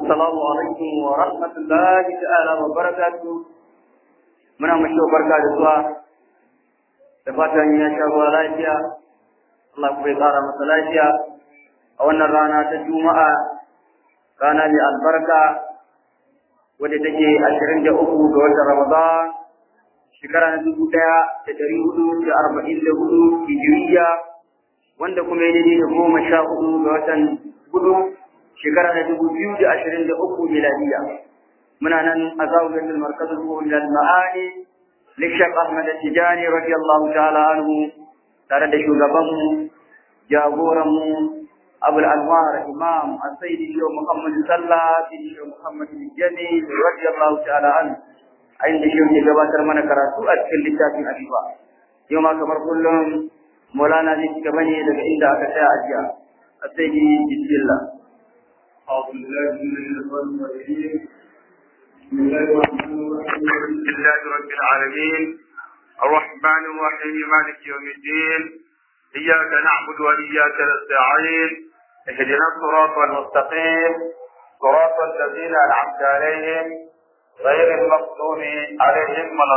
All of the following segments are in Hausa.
السلام عليكم ورحمة الله تعالى وبركاته muna mashi barka da zuwa da fatan ya sha ruwa lafiya Allah kuma ya ƙara masa lafiya a wannan rana ta juma'a rana mai albarka wadda take ashirin da uku ga watan ramadan shekara na dubu ɗaya da ɗari hudu da arba'in da hudu hijiriya wanda kuma ya daidai da goma sha hudu ga watan hudu shekara na dubu biyu da ashirin da uku miladiya muna nan a zawujatul markazul mu'min al-ma'ani lishaq ahmad tijani radiyallahu ta'ala anhu tare da shugabanmu jagoranmu abul anwar imam as-sayyidi shehu muhammad sallah bin shehu muhammad jami radiyallahu ta'ala anhu a inda shehu ke gabatar mana karatu a cikin littafin adiba yau ma kamar kullum maulana zai ci gaba ne daga inda aka tsaya a jiya as-sayyidi bismillah أعوذ بالله من الشيطان الرجيم بسم الله الرحمن الرحيم الحمد لله رب العالمين الرحمن الرحيم مالك يوم الدين إياك نعبد وإياك نستعين اهدنا الصراط المستقيم صراط الذين أنعمت عليهم غير المغضوب عليهم ولا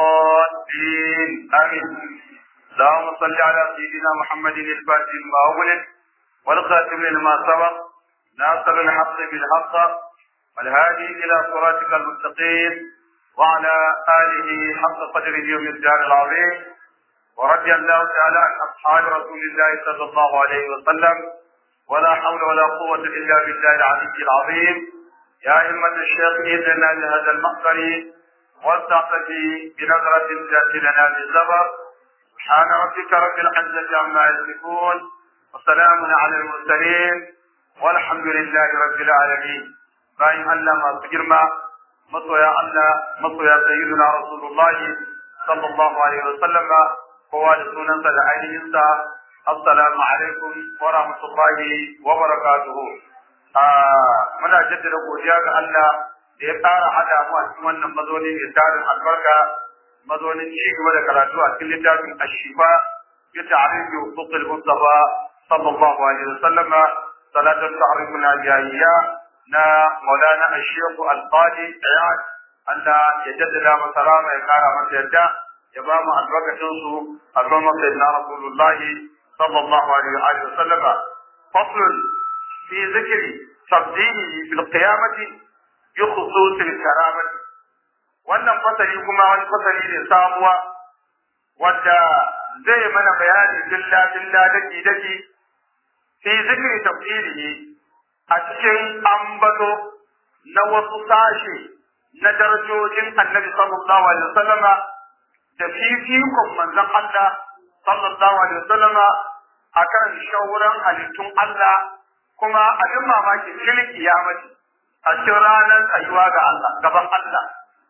الضالين آمين اللهم صل على سيدنا محمد الفاتح لما أغلق والخاتم لما سبق ناصر الحق بالحق والهادي إلى صراطك المستقيم وعلى آله حق قدر اليوم الدار العظيم ورضي الله تعالى عن أصحاب رسول الله صلى الله عليه وسلم ولا حول ولا قوة إلا بالله العلي العظيم يا أئمة الشيخ إذن لهذا المقدر والتعطفي بنظرة تأتي لنا بالزبر سبحان ربك رب العزة عما يصفون وسلام على المرسلين والحمد لله رب العالمين باين الله ما تجرما مصويا الله مصويا سيدنا رسول الله صلى الله عليه وسلم هو لسنن العين السلام عليكم ورحمة الله وبركاته muna jaddada godiya ga Allah da ya tsara hada mu a cikin wannan mazauni mai tarin albarka mazaunin ci gaba da karatu a cikin littafin ashifa bi ta'rif huquq al-mustafa sallallahu alaihi wasallam صلاة تعرفنا جاهية نا مولانا الشيخ القاضي عياد أن يجدد مسلام يكار من يدى يبام البركة سو أبام سيدنا رسول الله صلى الله عليه وآله وسلم فصل في ذكر تفضيله في القيامة بخصوص الكرامة wannan fasali kuma wani fasali ne samuwa wadda zai mana bayani dilla dilla daki daki fi zikri tafsirihi a cikin ambato na wasu sashe na darajojin annabi sallallahu alaihi wasallam da fifikon manzon Allah sallallahu alaihi wasallam akan shauran halittun Allah kuma abin mamaki fil kiyamati a cikin ranar tsayuwa ga Allah gaban Allah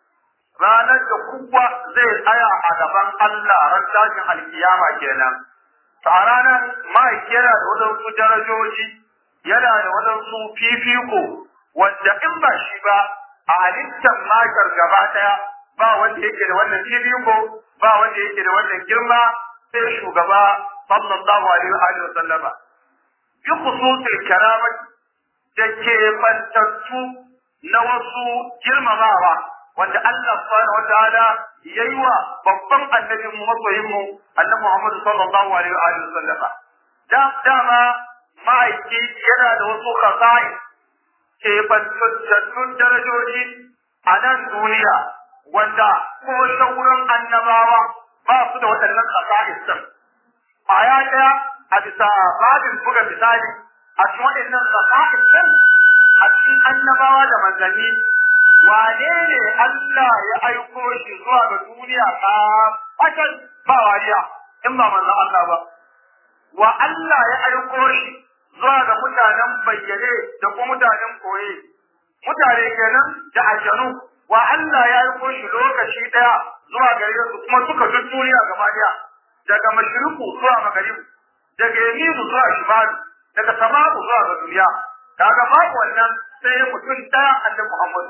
ranar da kowa zai tsaya a gaban Allah ran tashin alkiyama kenan to a ranar ma'aiki yana da waɗansu darajoji yana da waɗansu fifiko wanda in ba shi ba a halittar makar gaba ɗaya ba wanda yake da wannan fifiko ba wanda yake da wannan girma sai shugaba sallallahu alaihi wa sallama bi khususil karamat da ke bantattu na wasu girmamawa wanda Allah subhanahu wa ta'ala yayi wa babban annabin mu masoyin mu annabi Muhammad sallallahu alaihi wa alihi wasallama da dama ma'aiki yana da wasu khasa'is ke bantattun darajoji a nan duniya wanda ko sauran annabawa ba su da waɗannan khasa'is din aya ɗaya a bisa babin buga misali a cikin waɗannan khasa'is din a cikin annabawa da manzanni wane ne Allah ya aiko shi zuwa ga duniya ka fakan ba wariya in ba manzon Allah ba wa Allah ya aiko shi zuwa ga mutanen bayyane da kuma mutanen koye mutane kenan da aljanu wa Allah ya aiko shi lokaci daya zuwa gare su kuma suka duk duniya gaba daya daga mashriku zuwa magaribu daga yaminu zuwa shimalu daga samaku zuwa ga duniya kaga babu wannan sai mutum daya annabi Muhammad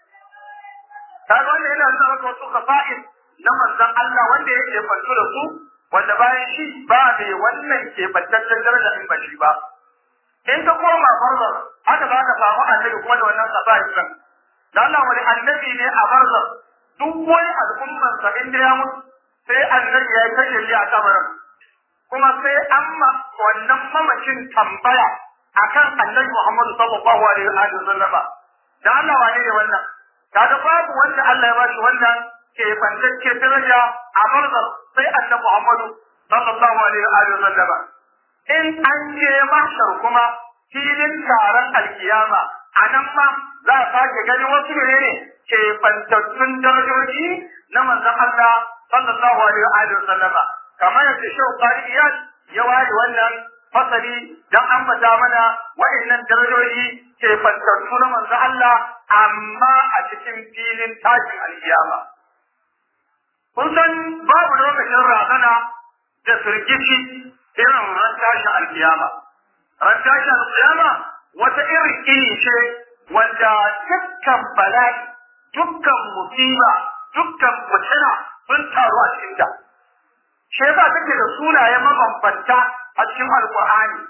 kaga wanda yana nuna maka wasu kafa'in na manzon Allah wanda yake fanto da su wanda bayan shi ba mai wannan ke bantaccen daraja in ba shi ba in ka koma barzar haka za ka samu annabi kuma da wannan sabahi kan da Allah wani annabi ne a barzar duk wani al'ummar sa inda ya mutu sai annabi ya kashe shi a kabarin kuma sai an ma wannan mamacin tambaya akan annabi Muhammadu sallallahu alaihi wa sallam da Allah wane ne wannan kaga babu wanda Allah ya bashi wannan ke bantacce daraja a barzar sai annabi Muhammadu sallallahu alaihi wa sallam in an je mahshar kuma filin taron alkiyama a nan ma za a sake gani wasu ne ke bantattun darajoji na manzon Allah sallallahu alaihi wa sallama kamar yadda Shehu Qari'iyat ya ware wannan fasali dan ambata mana wa'annan darajoji ke bantattu na manzon Allah amma a cikin filin tashin alkiyama kun san babu lokacin razana da firgici irin ran tashin alkiyama ran tashin alkiyama wata irin iri ce wanda dukkan bala'i dukkan musiba dukkan fitina sun taru a cikin ta shi yasa take da sunaye mabambanta a cikin alqur'ani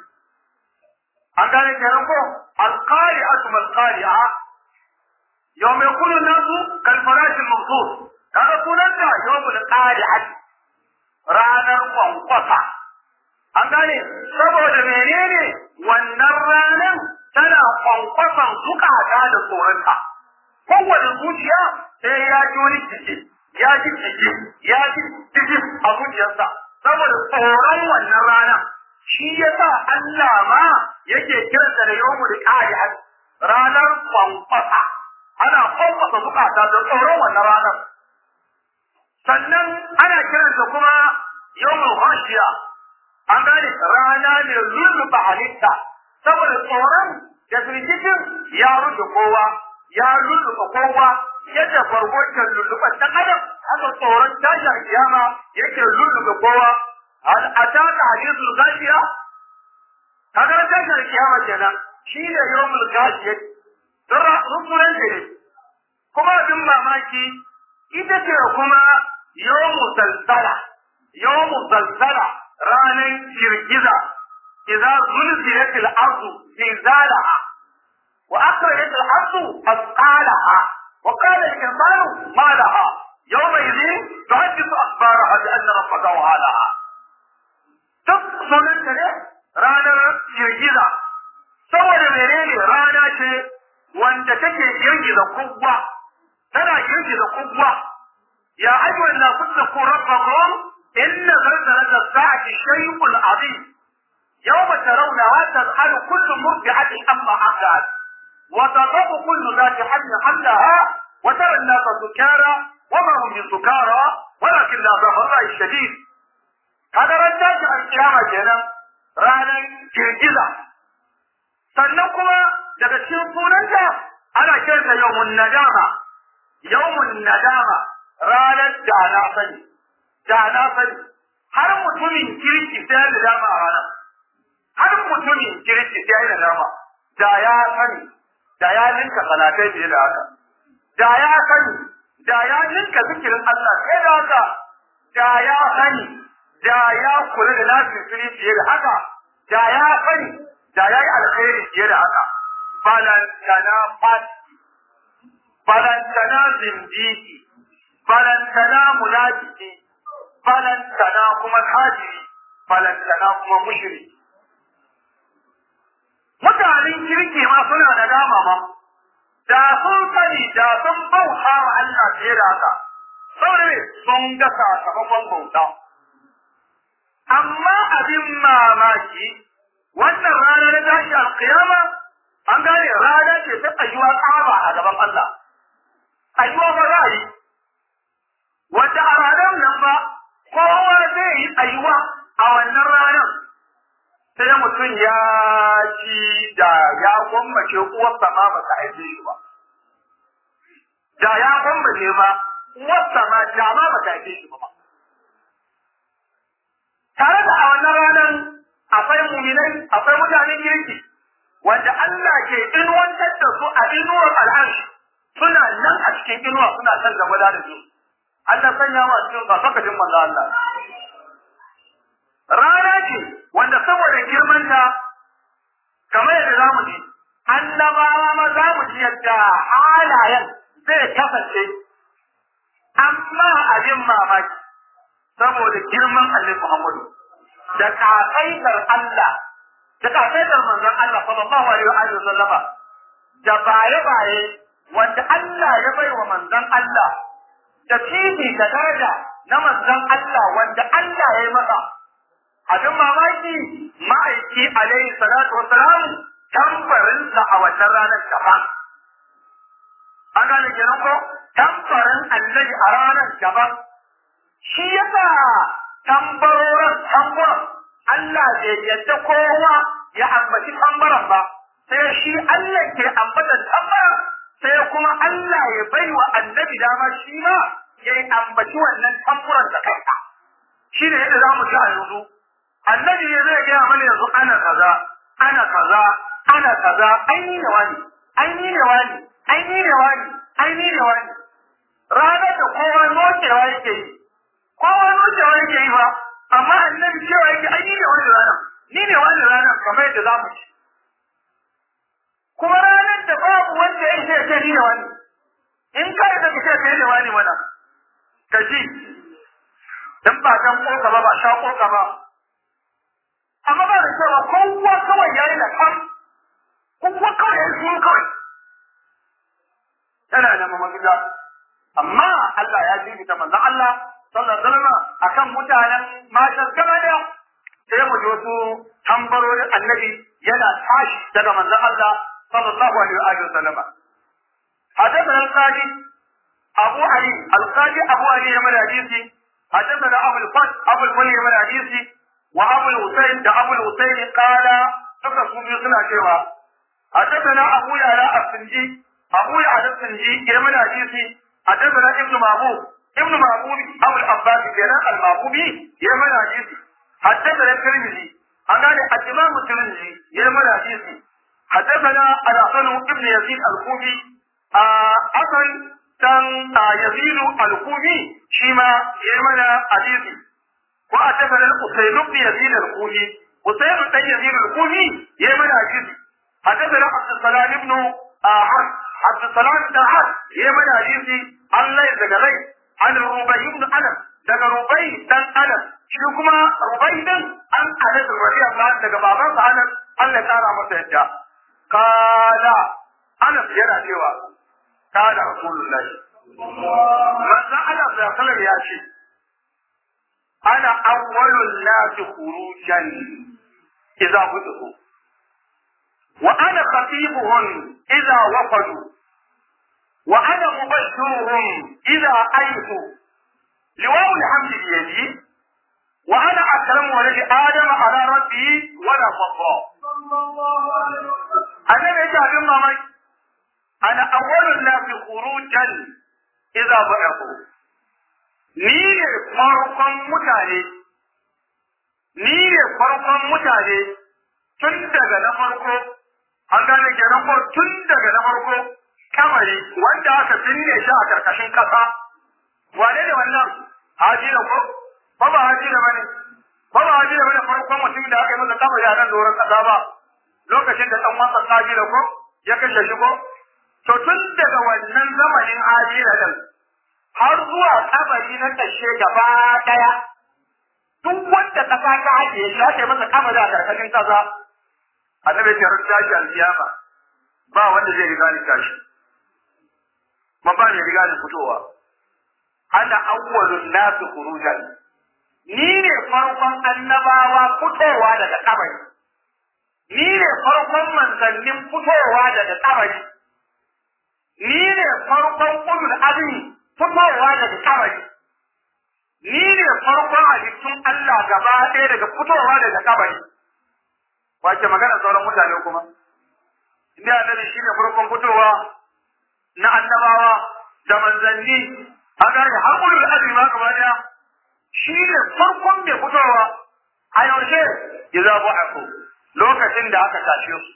an gane kenan ko alqari'atu mal qari'a yawma yakunu nasu kal farashil mawdud kaga sunanta yawmul qari'at ranar kwankwasa an gane saboda menene wannan ranar tana kwankwasan zukata da tsoronta kowane zuciya sai ya ji wani jiki ya ji jiki ya ji jiki a zuciyarsa saboda tsoron wannan rana shi yasa Allah ma yake kiransa da yawmul qari'at ranar kwankwasa ana kwankwasa zukata da tsoron wannan ranar sannan ana kiransa kuma yawmul khashiya an gane rana ne lulluɓa halitta saboda tsoron da firgitin ya rufe kowa ya lulluɓa kowa yadda farko ke lulluɓa ɗan adam haka tsoron tashin kiyama yake lulluɓa kowa hal ataka hadithul gashiya kaga tashin kiyama kenan shi ne yawmul gashiya rukunan ne kuma abin mamaki ita ce kuma yawmu zalzala yawmu zalzala ranar girgiza idza zulzilat al-ardu zilzalaha wa akhrajat al-ardu asqalaha wa qala al-insanu ma laha yawma idhin tuhaddithu akhbaraha bi anna rabbaka wahalaha duk sunan ne ranar girgiza saboda menene rana ce wanda take girgiza kubba tana girgiza kubba ya ayyuhan nasu taqu rabbakum inna zalzalata as-sa'ati shay'un 'azim yawma tarawnaha tadhalu kullu murdi'atin amma arda'at wa tadhabu kullu dhati hamlin hamlaha wa tara an-nasa sukara wa ma hum bisukara walakin la Allah shadid kada ran tashi al-qiyama kenan ranar girgiza sannan kuma daga cikin sunanta ana kiransa yawmun nadama yawmun nadama ranar da na sani da na sani har mutumin kirki sai da dama a ranar har mutumin kirki sai da dama da ya sani da ya ninka salatai fiye da haka da ya sani da ya ninka zikirin Allah sai da haka da ya sani da ya kula da lafiyar fiye da haka da ya sani da ya yi alkhairi fiye da haka balantana fati balantana zindiki balantana munafiki balantana kuma kafiri balantana kuma mushriki mutanen kirki ma suna da dama ma da sun sani da sun bauta wa Allah fiye da haka saboda sun ga sakamakon bauta amma abin mamaki wannan rana na tashi alkiyama an gane rana ce ta tsayuwa tsaba a gaban Allah tsayuwa ba za a yi wanda a ranar nan ba kowa zai yi tsayuwa a wannan ranar sai mutum ya ci da ya gwammace uwarsa ma ba ta haife shi ba da ya gwammace ba uwarsa ma da ma ba ta haife shi ba tare da a wannan ranar akwai muminai akwai mutanen kirki wanda Allah ke inuwantar da su a inuwar al'arshi suna nan a cikin inuwa suna kan gaba da su Allah sanya wa cikin fasakacin manzo Allah rana ce wanda saboda girmanta kamar za mu ji yadda halayen zai kasance amma abin mamaki saboda girman Allah Muhammadu da kasaitar Allah da kasaitar manzon Allah sallallahu alaihi wa sallama da baye-baye wanda Allah ya bai wa manzon Allah da fifi da daraja na manzon Allah wanda Allah ya yi masa abin mamaki ma'aiki alaihi salatu wa salam tambarinsa a wannan ranar gaba an gane kenan ko tambarin annabi a ranar gaba shi yasa tambarorin tambaron Allah bai yadda kowa ya ambaci tambaran ba sai shi Allah ke ambatan tambaran sai kuma Allah ya bai wa annabi dama shi ma ya ambaci wannan tamburan da kanka shi ne yadda za mu ci a yanzu annabi ne zai gaya mana yanzu ana kaza ana kaza ana kaza ai ni ne wani ai ni ne wani ai ni ne wani ai ni ne wani ranar da kowa nokewa yake yi kowa nokewa yake yi ba amma annabi cewa yake ai ni ne wani ranar ni ne wani ranar kamar yadda za mu ci kuma ranar da babu wanda ya ce ce ni ne wani in ka yi da ka ce kai ne wani mana ka ji dan ba dan koka ba ba sha koka ba amma ba da cewa kowa kawai yayi da kan kowa kawai yayi sun kawai yana da mafita amma Allah ya ji ta manzon Allah sallallahu alaihi wasallam akan mutanen matan gaba da sai mu ji wasu tambarorin annabi yana tashi daga manzon Allah sallallahu alaihi wasallam حدثنا القاضي أبو علي القاضي أبو علي من حديثي حدثنا أبو الفتح أبو الفلي من حديثي وأبو الحسين ده أبو الحسين قال suka su biyu suna cewa حدثنا أبو يعلى السنجي أبو يعلى السنجي يمن حديثي حدثنا ابن معبود ابن معبود أبو العباس كان المعبودي يمن حديثي حدثنا الترمذي أنا الإمام الترمذي يمن حديثي حدثنا الحسن ابن يزيد الكوفي أصل كان يزيد الكوفي شيما يمن حديثي وحدثنا الحسين بن يزيد الكوفي حسين بن يزيد الكوفي يمن حديثي حدثنا عبد السلام بن حرب عبد السلام بن حرب يمن حديثي الله يزغلي عن الربيع بن انس daga rubai dan anas shi kuma rubai din an anas radiyallahu anhu daga baban sa anas Allah ya kara masa yadda kada anas yana cewa kada rasulullah manzo Allah ya kala ya ce ana awwalun nas khurujan idza budu wa ana khatibuhum idza wafadu wa ana mubashiruhum idza aytu لواء الحمد بيدي وانا اكرم ولد ادم على ربي ولا فضل انا بيجي abin mamaki ana awwalun nasi khurujan idza ba'athu ni ne farkon mutane ni ne farkon mutane tun daga na farko an gane kenan ko tun daga na farko kamari wanda aka binne shi a karkashin kasa wane ne wannan hajira ko ba ba hajira bane ba ba hajira bane farkon mutum da aka yi masa kabari a nan doron kasa ba lokacin da dan wasa hajira ko ya kashe shi ko to tun daga wannan zamanin hajira din har zuwa kabari na kashe gaba daya duk wanda kasa ta haje shi aka yi masa kabari a karkashin kasa annabi ya rutta shi alkiyama ba wanda zai riga ni tashi ba ba ne riga ni fitowa ana awwalun nasu khurujan ni ne farkon annabawa fitowa daga kabari ni ne farkon manzannin fitowa daga kabari ni ne farkon ulul azmi fitowa daga kabari ni ne farkon halittun Allah gaba ɗaya daga fitowa daga kabari wace magana sauran mutane kuma inda annabi shine farkon fitowa na annabawa da manzanni an gane har ulul azmi ma gaba daya shi ne farkon mai fitowa a yaushe ya za bu ako lokacin da aka tashe su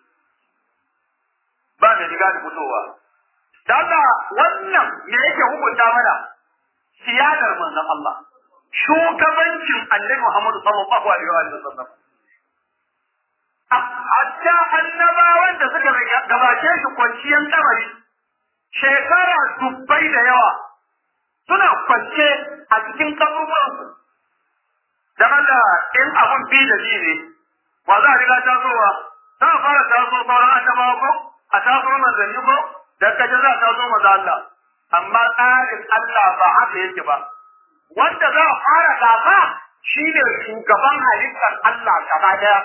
ba mai riga da fitowa da Allah wannan me yake hukunta mana siyadar manzon Allah shugabancin annabi Muhammad sallallahu alaihi wa sallam hatta annabawan da suka gabace shi kwanciyar kabari shekara dubbai da yawa suna kwance a cikin kaburburansu dan Allah in abun bi da ji ne wa za a riga tasowa za a fara taso sauran annabawa ko a taso manzanni ko da kaje za a taso maza Allah amma tsarin Allah ba haka yake ba wanda za a fara gaba shi ne shugaban halittar Allah gaba daya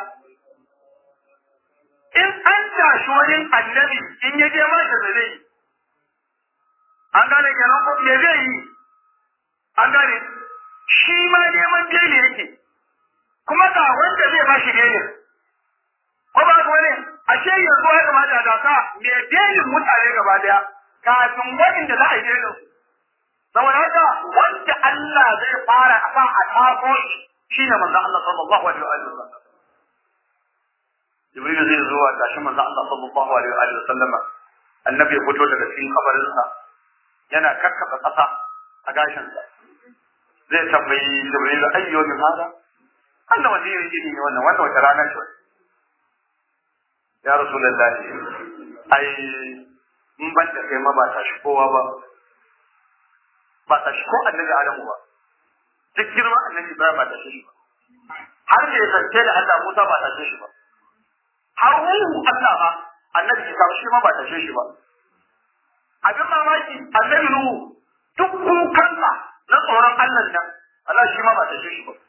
in an tashi wajen annabi in ya je masa da zai an gane kenan ko me zai yi an gane shi ma neman beli yake kuma ga wanda zai ba shi beli ko ba ko ne ashe yanzu ya kamata da ka me belin mutane gaba daya kafin waɗanda za a yi belin saboda haka wanda Allah zai fara a kan a tafo shi ne manzon Allah sallallahu alaihi wa sallam Jibril zai zo a tashi manzon Allah sallallahu alaihi wa sallam annabi ya fito daga cikin kabarinsa yana kakkaba ƙasa a gashinsa zai tambayi Jibril ayyo min hada Allah wani irin gini ne wannan wannan wata rana ce ya Rasulullah ai in ban da kai ma ba ta shi kowa ba ba ta shi ko annabi Adamu ba duk girman annabi Ibrahim ba ta shi ba har da ya zance da Allah Musa ba ta shi ba har ruhu Allah ba annabi Isa shi ma ba ta shi ba abin mamaki annabi Nuhu duk kukansa na tsoron Allah nan Allah shi ma ba ta shi ba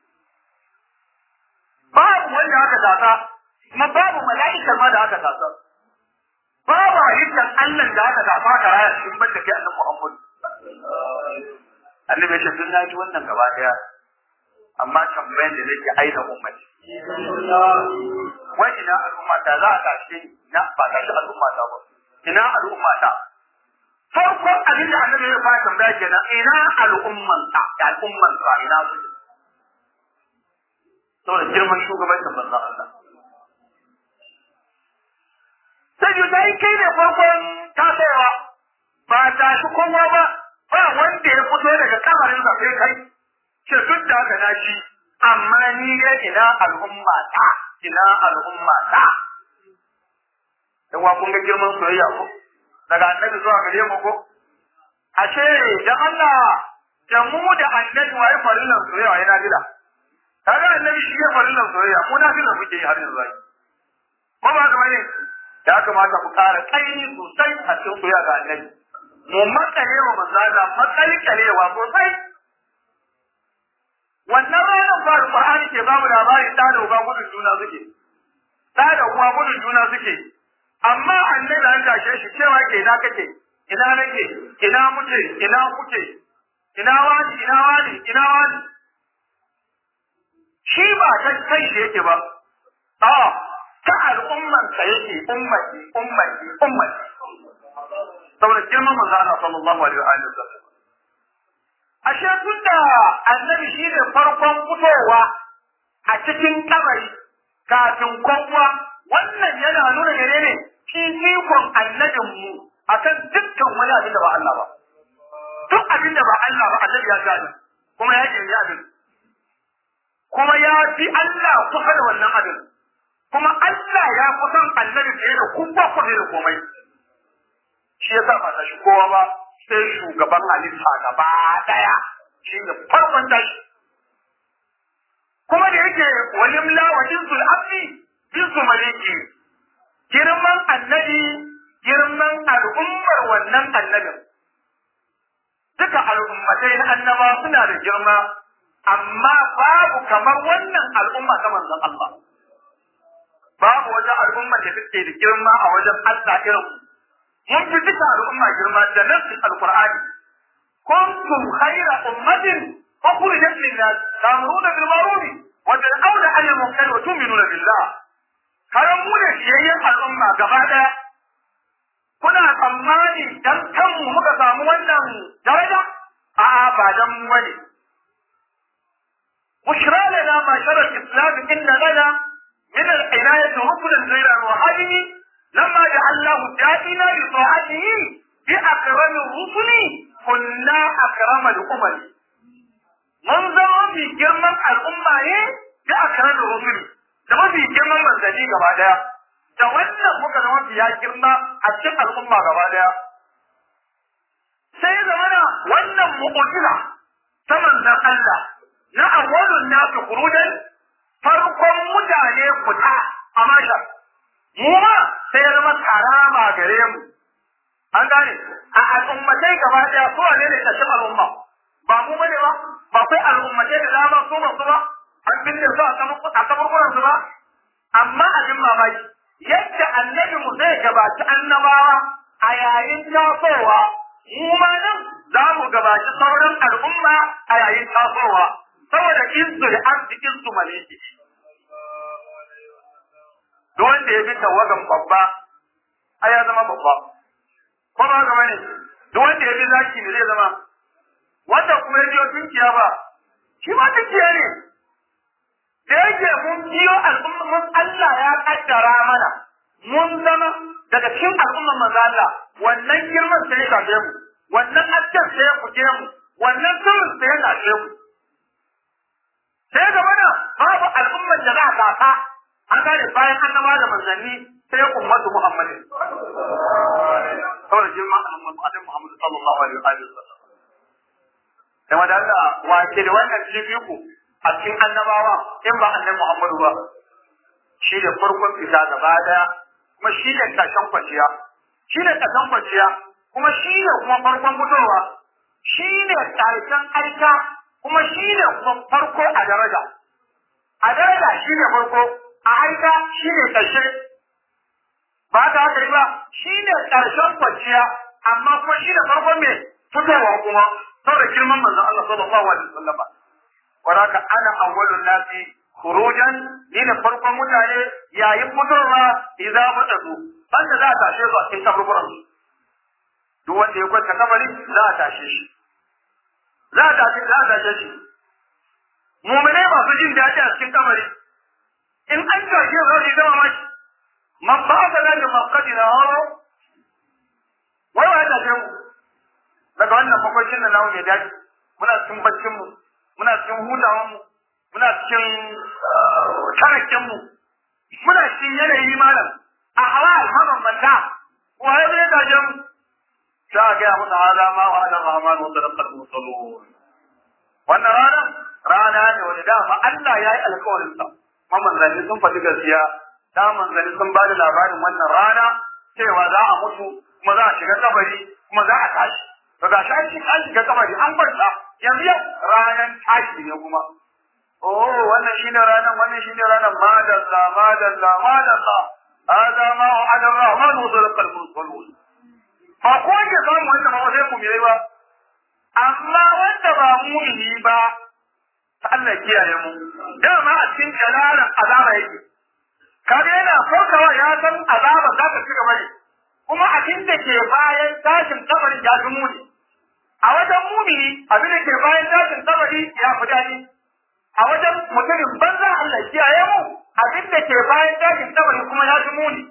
babu wanda aka tasa kuma babu mala'ikar ma da aka tasa babu halittar Allah da aka tasa ka raya cikin banda kai annabi Muhammad annabi shi sun naji wannan gaba daya amma tambayan da nake aina ummati wai ina al'umma ta za a tashi na ba tashi al'umma ta ba ina al'umma ta farkon abin da annabi ya fara tambaya kenan ina al'umman ta al'umman ta ina su saboda girman shugabancin manzon Allah sai yi dai kai ne farkon tasowa ba ta shi kowa ba ba wanda ya fito daga kamarin sa sai kai ce duk da haka na shi amma ni ne ina al'umma ta ina al'umma ta yawa kun ga girman soyayya ko daga annabi zuwa gare mu ko ashe da Allah da mu da annabi wai farillan soyayya yana bila kaga annabi shi ya farillan soyayya mu na bila muke yi har yanzu ko ba ga bane ya kamata ku ƙara kaini sosai a cikin soyayya ga annabi mu makale wa manzala makalkalewa sosai wannan ranar ba Qur'ani ke ba mu labari da da uba gudun juna suke da da uwa gudun juna suke amma annabi an tashe shi cewa ke ina kake ina nake ina muke ina kuke ina wani ina wani ina wani shi ba ta kai shi yake ba a ta al'umman sa yake ummati ummati ummati saboda girman manzo Allah sallallahu alaihi wa sallam ashe tunda annabi shi ne farkon fitowa a cikin kabari kafin kowa wannan yana nuna menene fifikon annabin mu akan dukkan wani abin da ba Allah ba duk abin da ba Allah ba annabi ya gani kuma ya yi abin kuma ya fi Allah kusa da wannan abin kuma Allah ya kusan annabi fiye da kuma kusa da komai shi yasa ba ta shi kowa ba sai shugaban halitta gaba daya shi ne farkon tashi kuma da yake walimla wa jinsul abdi jinsu maliki girman annabi girman al'ummar wannan annabin duka al'ummatai na annaba suna da girma amma babu kamar wannan al'umma ta manzon Allah babu wata al'umma da take da girma a wajen Allah irin mun fi duka al'umma girma da nassin alqur'ani kuntum khayra ummatin ukhrijat lin-nas ta'muruna bil ma'ruf wa tanhauna 'anil munkar wa tu'minuna billah karan mu da shiyayyen al'umma gaba daya kuna tsammani dan kanmu muka samu wannan daraja a'a ba dan mu bane بشرى لنا معشر الإسلام إن لنا من العناية ركنا غير روحاني لما جعلناه دائما لطاعته بأكرم الرسل كنا أكرم الأمم من زمان في جرم الأمة بأكرم الرسل da mafi girman manzanni gaba daya da wannan muka zama biya girma a cikin al'umma gaba daya sai zamana wannan mu'jiza ta manzon Allah na awwalun nasu khurujan farkon mutane fita a mashar mu ma sai ya zama karama gare mu an gane a al'ummatai gaba daya su ne ne tashin al'umma ba mu bane ba ba kai al'ummatai da dama su ba su ba an binne su a kaburburan su ba amma abin mamaki yadda annabi mu zai gabaci annabawa a yayin tasowa mu ma nan za mu gabaci sauran al'umma a yayin tasowa saboda insu da arzikin su maliki duk wanda ya bi tawagan babba a ya zama babba ko ba ga bane duk wanda ya bi zaki ne zai zama wanda kuma ya biyo tunkiya ba shi ma tunkiya ne da yake mun biyo al'umma mun Allah ya kaddara mana mun zama daga cikin al'umman manzo Allah wannan girman sai ya shafe mu wannan asken sai ya fuke mu wannan sirrin sai ya shafe mu sai ga mana babu al'ummar da za ta ta an gane bayan annaba da manzanni sai ya ummatu Muhammadin saboda girman al'ummar Muhammad sallallahu alaihi wa sallam kuma da Allah wa ke da wannan jibiku a cikin annabawa in ba annabi Muhammadu ba shi ne farkon fita gaba daya kuma shi ne tashan kwanciya shi ne tashan kwanciya kuma shi ne kuma farkon fitowa shi ne tashan aika kuma shi ne kuma farko a daraja a daraja shi ne farko a aika shi ne ƙarshe ba ta haka yi ba shi ne ƙarshen kwanciya amma kuma shi ne farkon mai fitowa kuma saboda girman manzon Allah sallallahu alaihi wasallam waraka ana awwalun nasi khurujan ni ne farkon mutane yayin fitowa idan mutadu banda za a tashe su a cikin kaburburan su duk wanda ya kwanta kabari za a tashe shi za a tashe za a tashe shi mu'mine masu jin daɗi a cikin kabari in an tashe su zai zama maki man ba ka da maqadina haro wai wai tashe mu daga wannan makwacin da namu mai daɗi muna cikin baccin mu muna cikin hutawan mu muna cikin tarakken mu muna cikin yanayi malam a hawa mabambanta waye zai gaje mu za a gaya musu hada ma wa ala rahman wa sadaqal mursalun wannan rana rana ne wanda dama Allah ya yi alƙawarin sa kuma manzanni sun faɗi gaskiya da manzanni sun ba da labarin wannan rana cewa za a mutu kuma za a shiga kabari kuma za a tashi to ga shi an shi an shiga kabari an kwanta yanzu yau ranar tashi ne kuma oh wannan shine ranar wannan shine ranar madalla madalla madalla hada ma wa'ada ar-rahman wa sadaqa al-mursalun ba ko ke samu wanda ba sai mu yi ba amma wanda ba mu'mini ba Allah kiyaye mu dama a cikin jalalan azaba yake kaga yana farkawa ya san azaba za ta ci gaba ne kuma abin da ke bayan tashin kabarin ya fi muni a wajen mumini abin da ke bayan tashin kabari ya fi daɗi a wajen mutumin banza Allah kiyaye mu abin da ke bayan tashin kabari kuma ya fi muni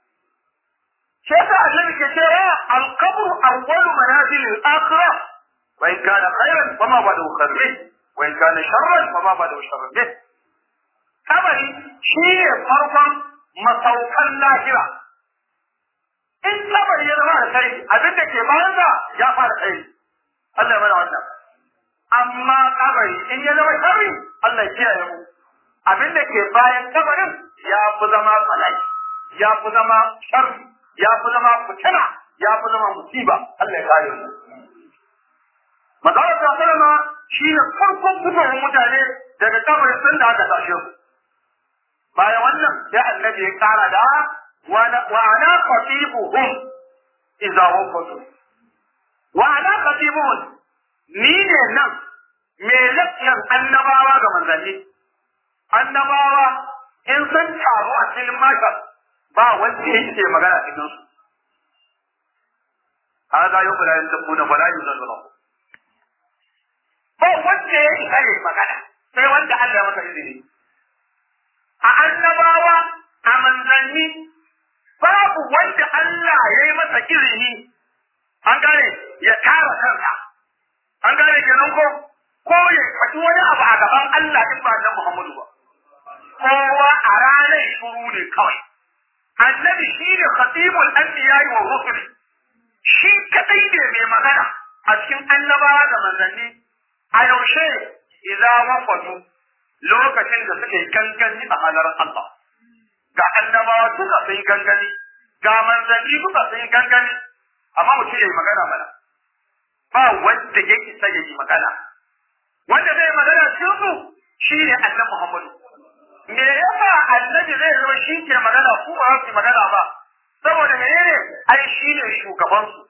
shi yasa annabi ke cewa al-qabru awwalu manazil al-akhirah wa in kana khairan wa ma ba'dahu khairun wa in kana sharran wa ma ba'dahu sharrun bih kabari shi ne farkon masaukan lahira in kabari ya zama da kai abin da ke bayan sa ya fara kai Allah ya mana wannan amma kabari in ya zama kabari Allah ya kiyaye mu abin da ke bayan kabarin ya fi zama tsalai ya fi zama sharri ya fi zama fitina ya fi zama musiba Allah ya kare mu Magana ta sallama shi ne farkon fitowar mutane daga kabarin sun da aka tashe su. Bayan wannan sai annabi ya kara da wa ana khatibuhum idza waqatu. Wa ana khatibuhum ni ne nan me lafiyar annabawa ga manzanni. Annabawa in sun taru a cikin makar ba wanda yake magana cikin su. هذا يوم لا ينطقون ولا يزلون ba wanda ya isa ne magana sai wanda Allah masa izini a annabawa a manzanni babu wanda Allah ya yi masa izini an gane ya tara kansa an gane kenan ko ko ya faɗi wani abu a gaban Allah in ba na Muhammadu ba kowa a ranar shuru ne kawai annabi shine khatibul anbiya wa rusul shi kadai ne mai magana a cikin annabawa da manzanni a yaushe idza wafatu lokacin da suke gangani a halarar Allah ga annabawa duka sun gangani ga manzanni duka sun gangani amma mutum yayi magana mana ba wanda ya isa ya yi magana wanda zai magana cikin su shine annabi Muhammadu me yasa annabi zai zo shi ke magana ku ba su magana ba saboda menene ai shi ne shugaban su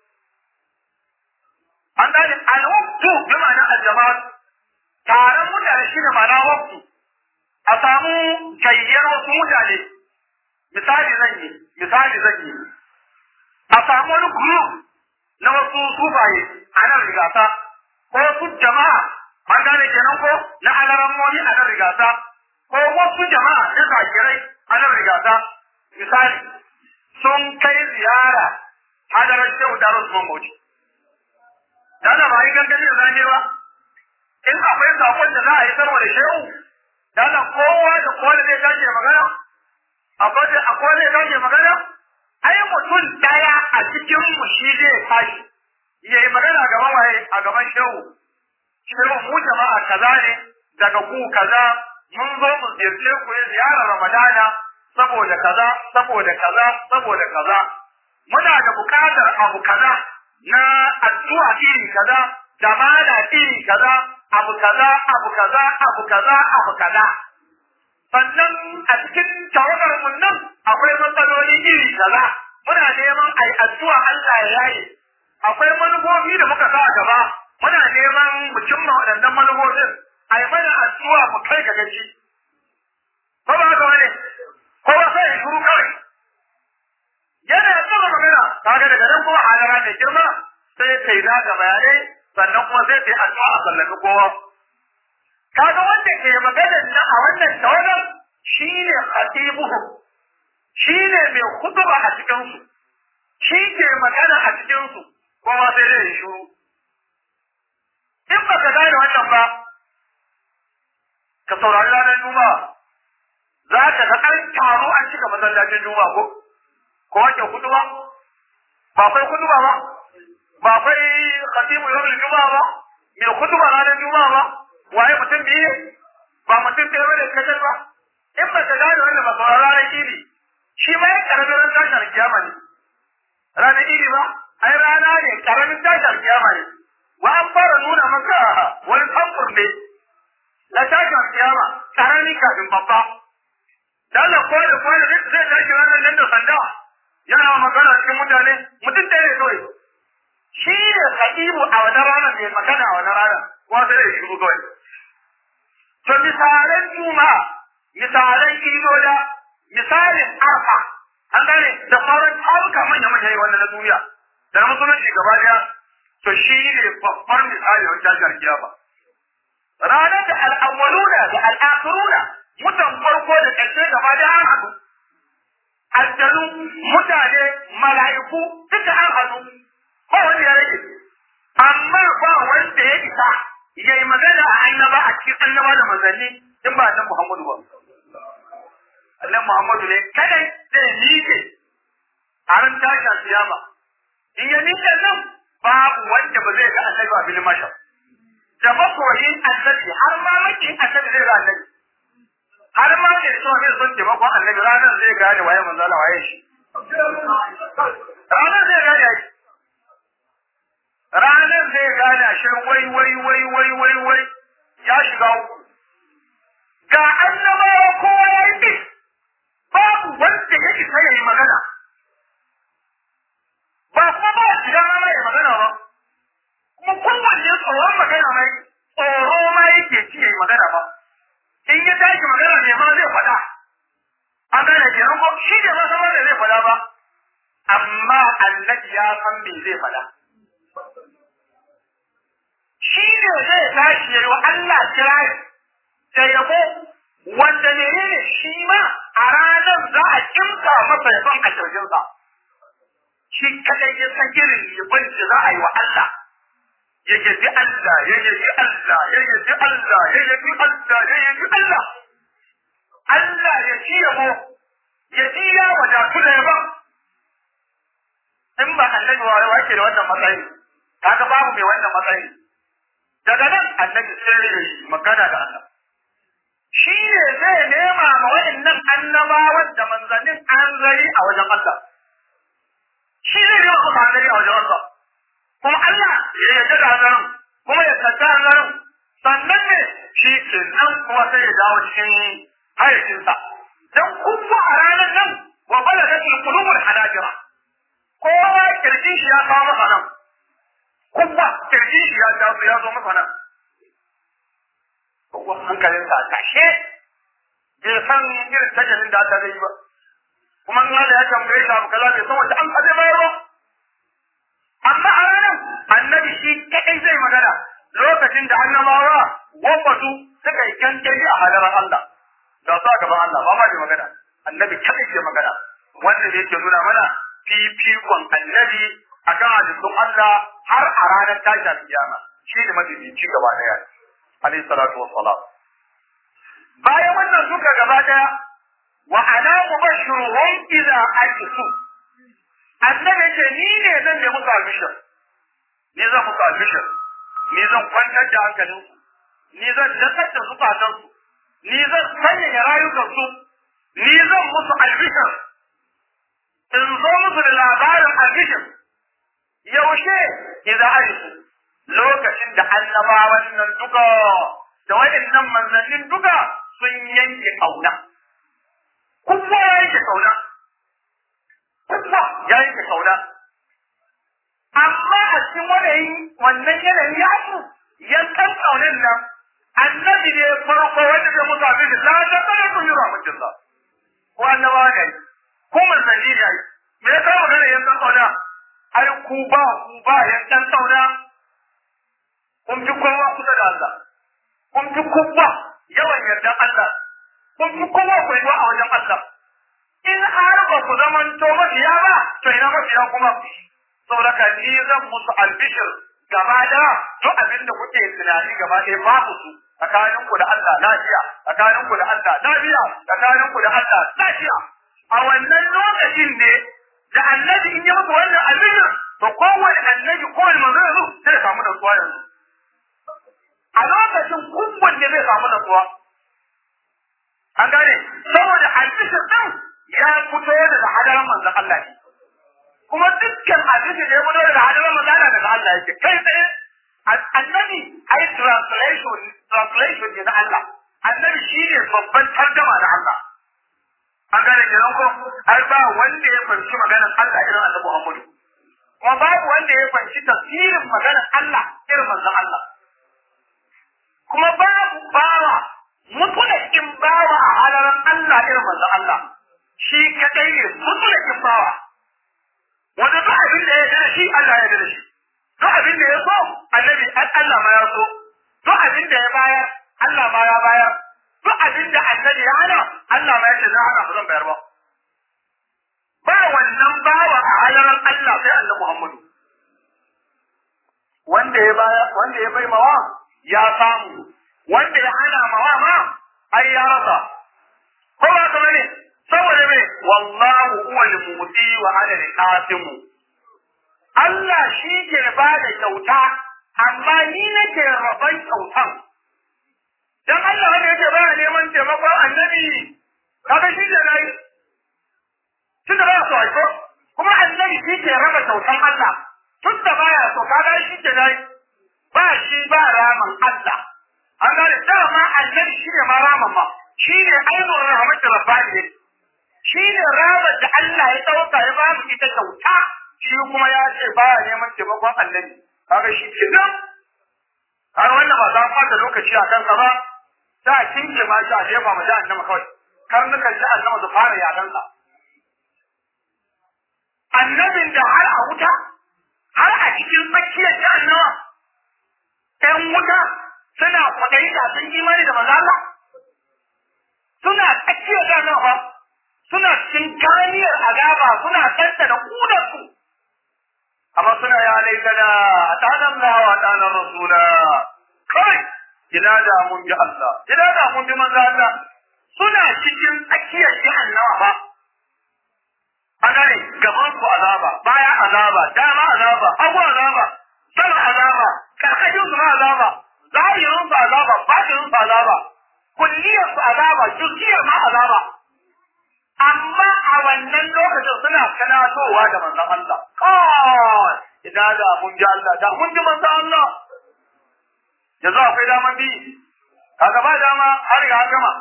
an gane al-waqtu bi ma'ana al-jama'a taron mutane shi ne ma'ana waqtu a samu gayyar wasu mutane misali zan yi misali zan yi a samu wani group na wasu sufaye a nan rigasa ko wasu jama'a an gane kenan ko na alarammomi a nan rigasa ko wasu jama'a na zakirai a nan rigasa misali sun kai ziyara hadarar shehu da Usman Bauchi. Dana ba yi gangani da zane ba, in akwai sakon da za a yi sarwa da shehu, dana kowa da kowa da zai tashi magana, akwai da akwai zai tashi magana, ai mutum daya a cikin mu shi zai tashi, ya yi magana gaban waye a gaban shehu. Shehu mu jama'a kaza ne daga ku kaza mun zo mu ziyarce ku ne ziyarar Ramadana saboda kaza saboda kaza saboda kaza muna da bukatar abu kaza na addu'a iri kaza da mana iri kaza abu kaza abu kaza abu kaza abu kaza sannan a cikin tawagar mun nan akwai matsaloli iri kaza muna neman ai addu'a Allah ya yaye akwai manufofi da muka sa a gaba muna neman mu cimma waɗannan manufofin ai mana addu'a mu kai ga gaci ko ba haka wani kowa sai ya shuru kawai yana tsara magana kaga daga nan kuma halara mai girma sai kai za ga bayanai sannan kuma sai kai addu'a a sallami kowa kaga wanda ke maganar nan a wannan tawagar shine khatibuhum shine mai khutba a cikin su shi ke magana a cikin su kowa sai dai ya shuru in baka gane wannan ba ka saurari ranar juma'a za ka ga an taro an cika masallacin juma'a ko ko wake kutuba ba akwai kutuba ba ba akwai khatibu yawmul juma'a ba me kutuba ranar juma'a ba waye mutum biye ba mutum ɗaya bane kacal ba in ba ka gane wannan ba saurari ranar idi shi ma ya karamin ran tashar kiyama ne ranar idi ba ai rana ne karamin tashar kiyama ne wa an fara nuna maka wani samfur ne na tashar kiyama karami kafin babba da Allah ko da ko zai tashi ranar nan da sanda yana magana cikin mutane mutum ɗaya ne kawai shi ne sahibu a wani ranar mai magana a wani ranar wanda zai shigo kawai to misalan juma misalan idola misalin arfa an gane da sauran taruka manya manya wanda na duniya da na musulunci gaba daya to shi ne babbar misali wani tashar kiyama ranar da al'awwaluna da al'akhiruna mutan farko da ƙarshe gaba da an haɗu aljanu mutane mala'iku duka an haɗu ba wani ya rage amma ba wanda ya isa ya yi magana a annaba a cikin annaba da manzanni in ba annan Muhammadu ba annan Muhammadu ne kadai zai miƙe a ran tashin siyama in ya miƙe nan babu wanda ba zai ga annabi a filin mashar da makoyin annabi har ma makin annabi zai ga annabi har ma ne so ne son taimakon annabi ranar zai gane waye manzo Allah waye shi ranar zai gane shi ranar zai gane shi wai wai wai wai wai wai ya shiga uku ga annabawa kowa ya yi babu wanda ya isa ya yi magana ba kuma ba shi dama mai magana ba kuma kowanne tsoron magana mai tsoro ma yake ci ya yi magana ba in ya tashi magana ne ma zai faɗa an gane kenan ko shi ne ma sama da zai faɗa ba amma annabi ya san me zai faɗa shi ne zai tashi yayi wa Allah kirari da yabo wanda menene shi ma a ranar za a kimta masa yabon a kirjinsa shi kadai ya san irin yabon da za a yi wa Allah ya yabi Allah ya yabi Allah ya yabi Allah ya yabi Allah ya yabi Allah Allah ya ci yabo ya ji ya wadatu su da yaban in ba annabi wa wa ke da wannan matsayi kaga babu mai wannan matsayi daga nan annabi sai ya yi magana da Allah shi ne zai nema ma wa'annan annabawan da manzannin hanzari a wajen Allah shi zai nema musu hanzari a wajen Allah kuma Allah ya yarda da hanzarin kuma ya kanta hanzarin sannan ne shi ke nan kuma sai ya dawo cikin hayyacinsa dan kuma a ranar nan wa balagatul qulubul hanajira kowa kirjin shi ya kawo masa nan kuma kirjin shi ya taso ya zo masa nan kowa hankalinsa a tashe bai san irin tajalin da aka zai yi ba kuma in Allah ya tambaye shi abu kaza bai san wanda an kaje bayar ba amma a ranar annabi shi kadai zai magana lokacin da annabawa wabatu suka yi kankari a hadarar Allah da su a gaban Allah ba ma bai magana annabi kadai ke magana wanda ne yake nuna mana fifikon annabi akan hadisun Allah har a ranar tashin kiyama shi ne mafifici gaba daya alayhi salatu wassalam bayan wannan duka gaba daya wa ana mubashiruhum idza ajisu annabi ce ni ne zan yi musu albishir ni zan musu albishir ni zan kwantar da hankalin ni zan dakar da zukatan su ni zan sanyaya rayukan su ni zan musu albishir in zo musu da labarin albishir yaushe idza ajisu lokacin da annabawan nan duka da waɗannan manzannin duka sun yanke kauna kuma ya yanke kauna kuma ya yanke kauna amma a cikin wani wannan yanayi ya su yankan kaunin nan annabi ne farko wanda zai mutu abin da la ta kada ku yi rahmatin sa ko annabawa ne ko manzanni ne me ya kawo magana yankan kauna ai ku ba ku ba yankan kauna kun fi kowa kusa da Allah kun fi kowa yawan yardan Allah kun fi kowa koyuwa a wajen Allah in har ba ku zaman to mafiya ba to ina mafiya kuma saboda ka ni zan musu albishir gaba da duk abin da kuke tunani gaba ɗaya babu su tsakanin ku da Allah lafiya tsakanin ku da Allah lafiya tsakanin ku da Allah lafiya a wannan lokacin ne da annabi in yi muku wannan albishir to kowane annabi kowane manzo yanzu zai samu da tsuwa yanzu a lokacin kumbun ne zai samu natsuwa. An gane, saboda albishir ɗin ya fito daga hadaran manzan Allah ne. Kuma dukkan albishir da ya fito daga hadaran manzan Allah daga Allah yake. Kai tsaye, annabi ai translation, translation ne na Allah. Annabi shi ne babban tarjama na Allah. An gane kenan ko ai ba wanda ya fahimci maganar Allah irin Annabi Muhammadu. Kuma babu wanda ya fahimci tafsirin maganar Allah irin manzan Allah. kuma babu bawa mutulakin bawa a halaran Allah irin manzo Allah shi kadai ne mutulakin bawa wanda duk abin da ya yarda shi Allah ya yarda shi duk abin da ya so annabi Allah ma ya so duk abin da ya bayar Allah ma ya bayar duk abin da annabi ya hana Allah ma ya ce na hana ba zan bayar ba ba wannan bawa a halaran Allah sai Allah Muhammadu wanda ya baya wanda ya bai mawa ya samu wanda ya hana mawa ma ai ya rasa ko ba ka bane saboda me wallahu huwal muti wa ana al-qasim Allah shi ke ba da kyauta amma ni nake raban kyautan dan Allah wanda yake ba neman taimakon annabi kaga shi ke nayi tunda ba so ai ko kuma annabi shi ke raba kyautan Allah tunda baya so kaga shi ke nayi ba shi ba raman Allah an gane dama annabi shi ne ma raman ma shi ne ainihin rahmatu rabbani ne shi ne ramar da Allah ya ɗauka ya ba mu ita kyauta shi kuma ya ce ba ya neman taimakon annabi kaga shi ke nan har wannan ba za fata lokaci a kansa ba ta kinke ma shi a jefa ma jahannama kawai karnukan jahannama su fara yadansa annabin da har a wuta har a cikin tsakiyar jahannama ‘yan wuta suna kwaɗayi da sun imani da maza Allah? Suna tsakiyar jahannama fa, suna cikin kaniyar azaba suna ɗanɗana ƙudarsu. Amma suna ya laitana a tanan lawa a tanan rasula. Kai, ina da mun bi Allah, ina da mun bi maza Allah. Suna cikin tsakiyar jahannama fa. gaban su azaba baya azaba dama azaba hagu azaba sama azaba karkashin su ma azaba zahirin su azaba batinin su azaba kulliyar su azaba juziyar ma azaba amma a wannan lokacin suna kanatowa da manzon Allah kawai ina da mun ji Allah da mun ji manzon Allah yanzu akwai daman bi kaga ba dama har ga gama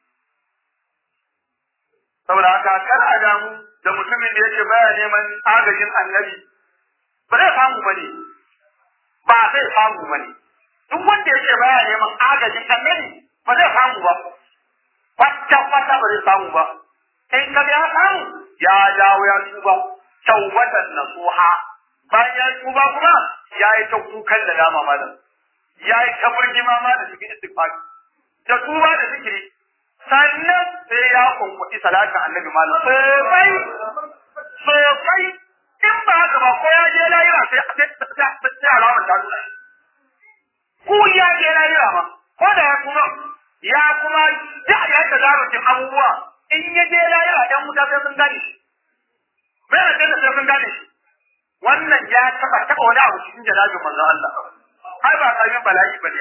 saboda haka kar a damu da mutumin da yake baya neman agajin annabi ba zai samu bane ba zai samu bane duk wanda yake baya neman agajin annabi ba zai samu ba kwata kwata ba zai samu ba in ka ya samu ya dawo ya tuba tawbatan nasuha bayan ya tuba kuma ya yi ta kukan da dama malam ya yi ta burgima ma da cikin istighfar da tuba da zikiri sannan sai ya kunkuɗi salatin annabi malam sosai sosai in ba haka ba ko ya je lahira sai sai alamar ta nuna ko ya je lahira ma ko da ya kuma ya kuma da ya ta zarafin abubuwa in ya je lahira ɗan wuta sai sun gane shi bai da sai sun gane shi wannan ya taɓa taɓa wani abu cikin jalabin manzon Allah ai ba karamin bala'i bane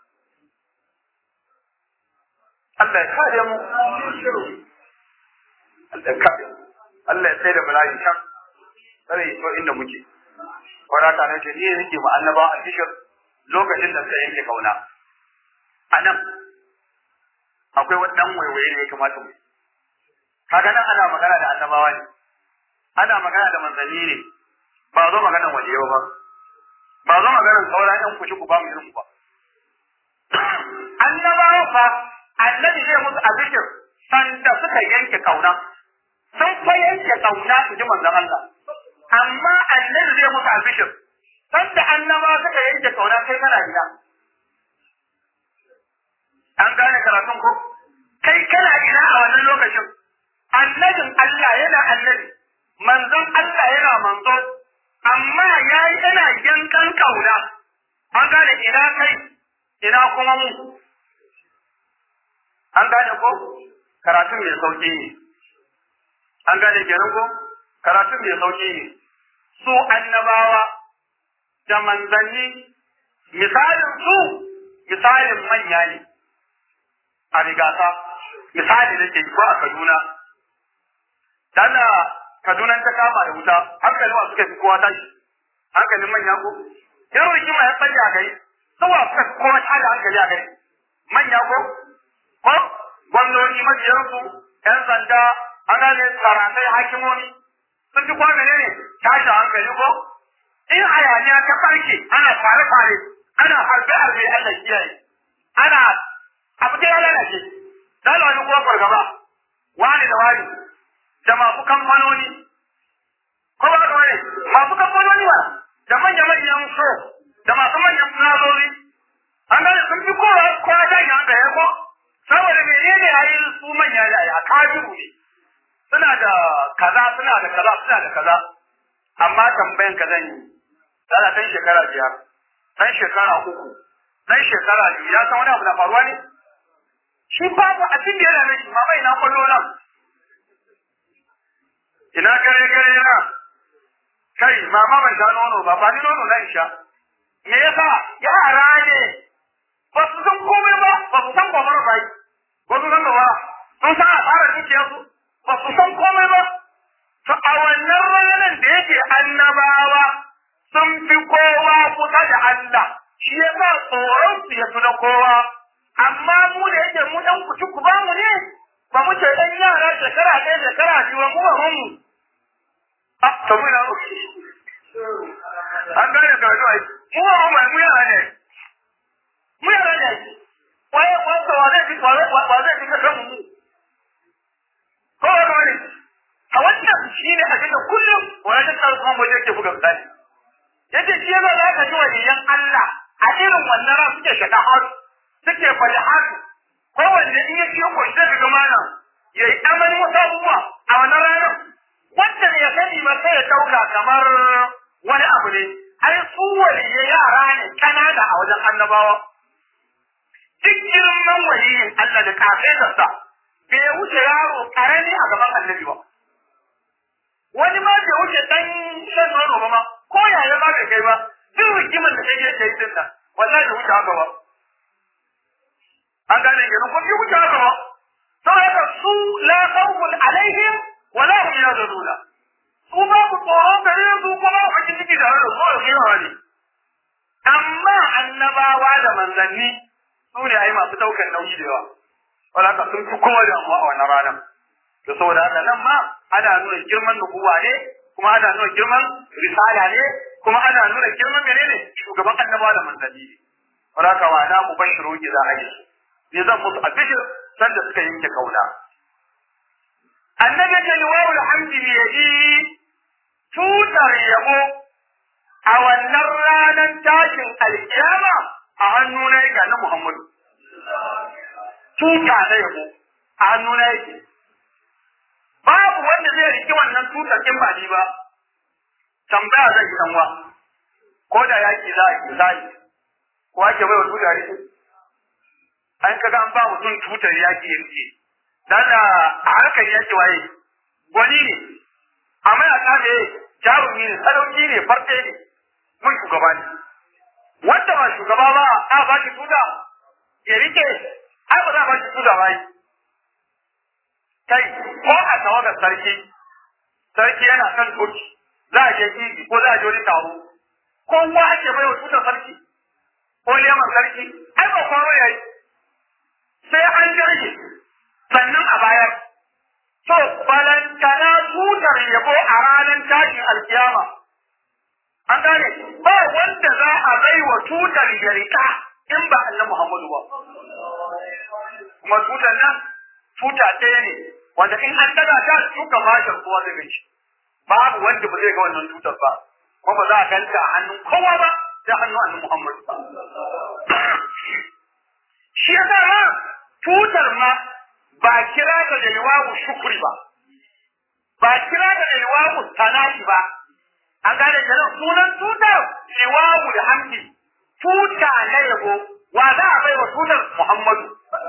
Allah ya kare mu Allah ya kare Allah ya sai da bala'i can sai to inda muke waraka ne ce ni yake ma annaba a cikin lokacin da sai yake kauna anan akwai wani dan waiwaye ne ya kamata mu kaga nan ana magana da annabawa ne ana magana da manzanni ne ba zo maganar waliyo ba ba zo maganar sauran yan kushi ku ba mu irin ku ba annabawa fa annabi zai musu abishir sanda suka yanke kauna sun fa yanke kauna su ji manzon Allah amma annabi zai musu abishir sanda annabawa suka yanke kauna kai kana gida an gane karatun ko kai kana ina a wannan lokacin annabin Allah yana annabi manzon Allah yana manzo amma yayi yana yankan kauna an gane ina kai ina kuma mu an gane ko karatun mai sauki ne an gane kenan ko karatun mai sauki ne su annabawa da manzanni misalin su misalin manya ne a rigasa misali da ke ko a Kaduna dana Kaduna ta kama da wuta hankalin wa suka fi kowa tashi hankalin manya ko yaro rigima ya tsaye a gari saboda suka fi kowa tada hankali a gari manya ko ko gwamnoni majiyarsu yan sanda ana ne tsaratai hakimomi sun fi kowa menene tashi hankali ko in hayaniya ta farke ana fare-fare ana harbe-harbe Allah kiyaye ana abu da ya lalace dole wani kuma fargaba wani da wani da masu kamfanoni ko ba ka wani masu kamfanoni ba da manya-manyan so da masu manyan nazori an gane sun fi kowa kowa ta yi hankali ko saboda menene ya yi su manya da ya kajiru ne suna da kaza suna da kaza suna da kaza amma tambayan ka zan yi tsara ɗan shekara biyar ɗan shekara uku ɗan shekara biyu ya san wani abu na faruwa ne shi babu abin da yana mishi ma bai na kwallo nan ina gare gare na kai mama ban sha nono ba ba ni nono na in sha me yasa yara ne ba su san komai ba ba su san kwamar bai ba su san ba sun san asarar dukiyarsu ba su san komai ba to a wannan ranar da yake annabawa sun fi kowa kusa da Allah shi yasa tsoron su ya fi na kowa amma mu da yake mu dan kuci ku ba mu ne ba mu ce dan yara shekara ɗaya shekara biyu ba mu ba mu a to mu na an gane ka zuwa mu ba mu mu yara ne mu yara ne waye wanda wa zai fi wa zai fi ka mu ko ba ne a wannan shi ne abin da kullum wani ta tsaro kuma wajen ke buga misali yace shi yana za ka ji waliyan Allah a irin wannan ran suke shaɗa har suke faɗi har ko wanda in ya ciyo ko shi daga malam ya yi amani wasu abubuwa a wannan ranar wanda ne ya sani ba sai ya ɗauka kamar wani abu ne ai su waliyai yara ne kanada a wajen annabawa duk girman waliyin Allah da kafetarsa bai wuce yaro karami a gaban annabi ba wani ma bai wuce shan nono ba ma ko yaya ba ka kai ba duk rigimar da kai kai din nan wallahi bai wuce haka ba an gane ke ko bai wuce haka ba saboda su la khawfun alaihim wa la hum yahzanuna su ba ku tsoro gare su kuma ba ki ciki da su da yawa ne amma annabawa da manzanni su ne ai masu daukar nauyi da yawa wala ka sun fi kowa damuwa a wannan ranar to saboda haka nan ma ana nuna girman nubuwa ne kuma ana nuna girman risala ne kuma ana nuna girman menene shugaban annabawa da manzanni ne wala ka wa na mubashiru ki za a yi ne zan musu abishir sanda suka yanke kauna annabi ta liwawu alhamdi bi yadi tutar yabo a wannan ranar tashin alkiyama a hannu na yake na Muhammadu tuta na yabo a hannu na yake babu wanda zai riki wannan tutar in ba ni ba tambaya zai yi danwa ko da yaki za a yi za a yi ko ake bai wa tutar rike an kaga an ba mutum tutar yaki ya rike dan a harkar yaki waye gwani ne amma ya kaje jarumi ne sadauki ne farce ne mun shugaba ne wanda ba shugaba ba a ba shi tuta ya rike ai ba za a ba shi tuta ba yi kai ko a tawagar sarki sarki yana kan toki za a je idi ko za a je wani taro kowa ake bai wa tutar sarki ko leman sarki ai ba kwaro ya yi sai an jirgi sannan a bayar to balantana tutar yabo a ranar tashin alkiyama an gane ba wanda za a bai wa tutar ya rika in ba annabi Muhammadu ba kuma tutar nan tuta ɗaya ne wanda in an daga ta tuka mashin kowa zai gaishe babu wanda ba zai ga wannan tutar ba kuma ba za a ganta a hannun kowa ba sai hannun annabi Muhammadu shi yasa ma tutar ma ba kira ta da liwawu shukri ba ba kira ta da liwawu tanashi ba an gane kenan sunan tutar liwawu da hamdi tuta na yabo wa za a bai wa tutar Muhammadu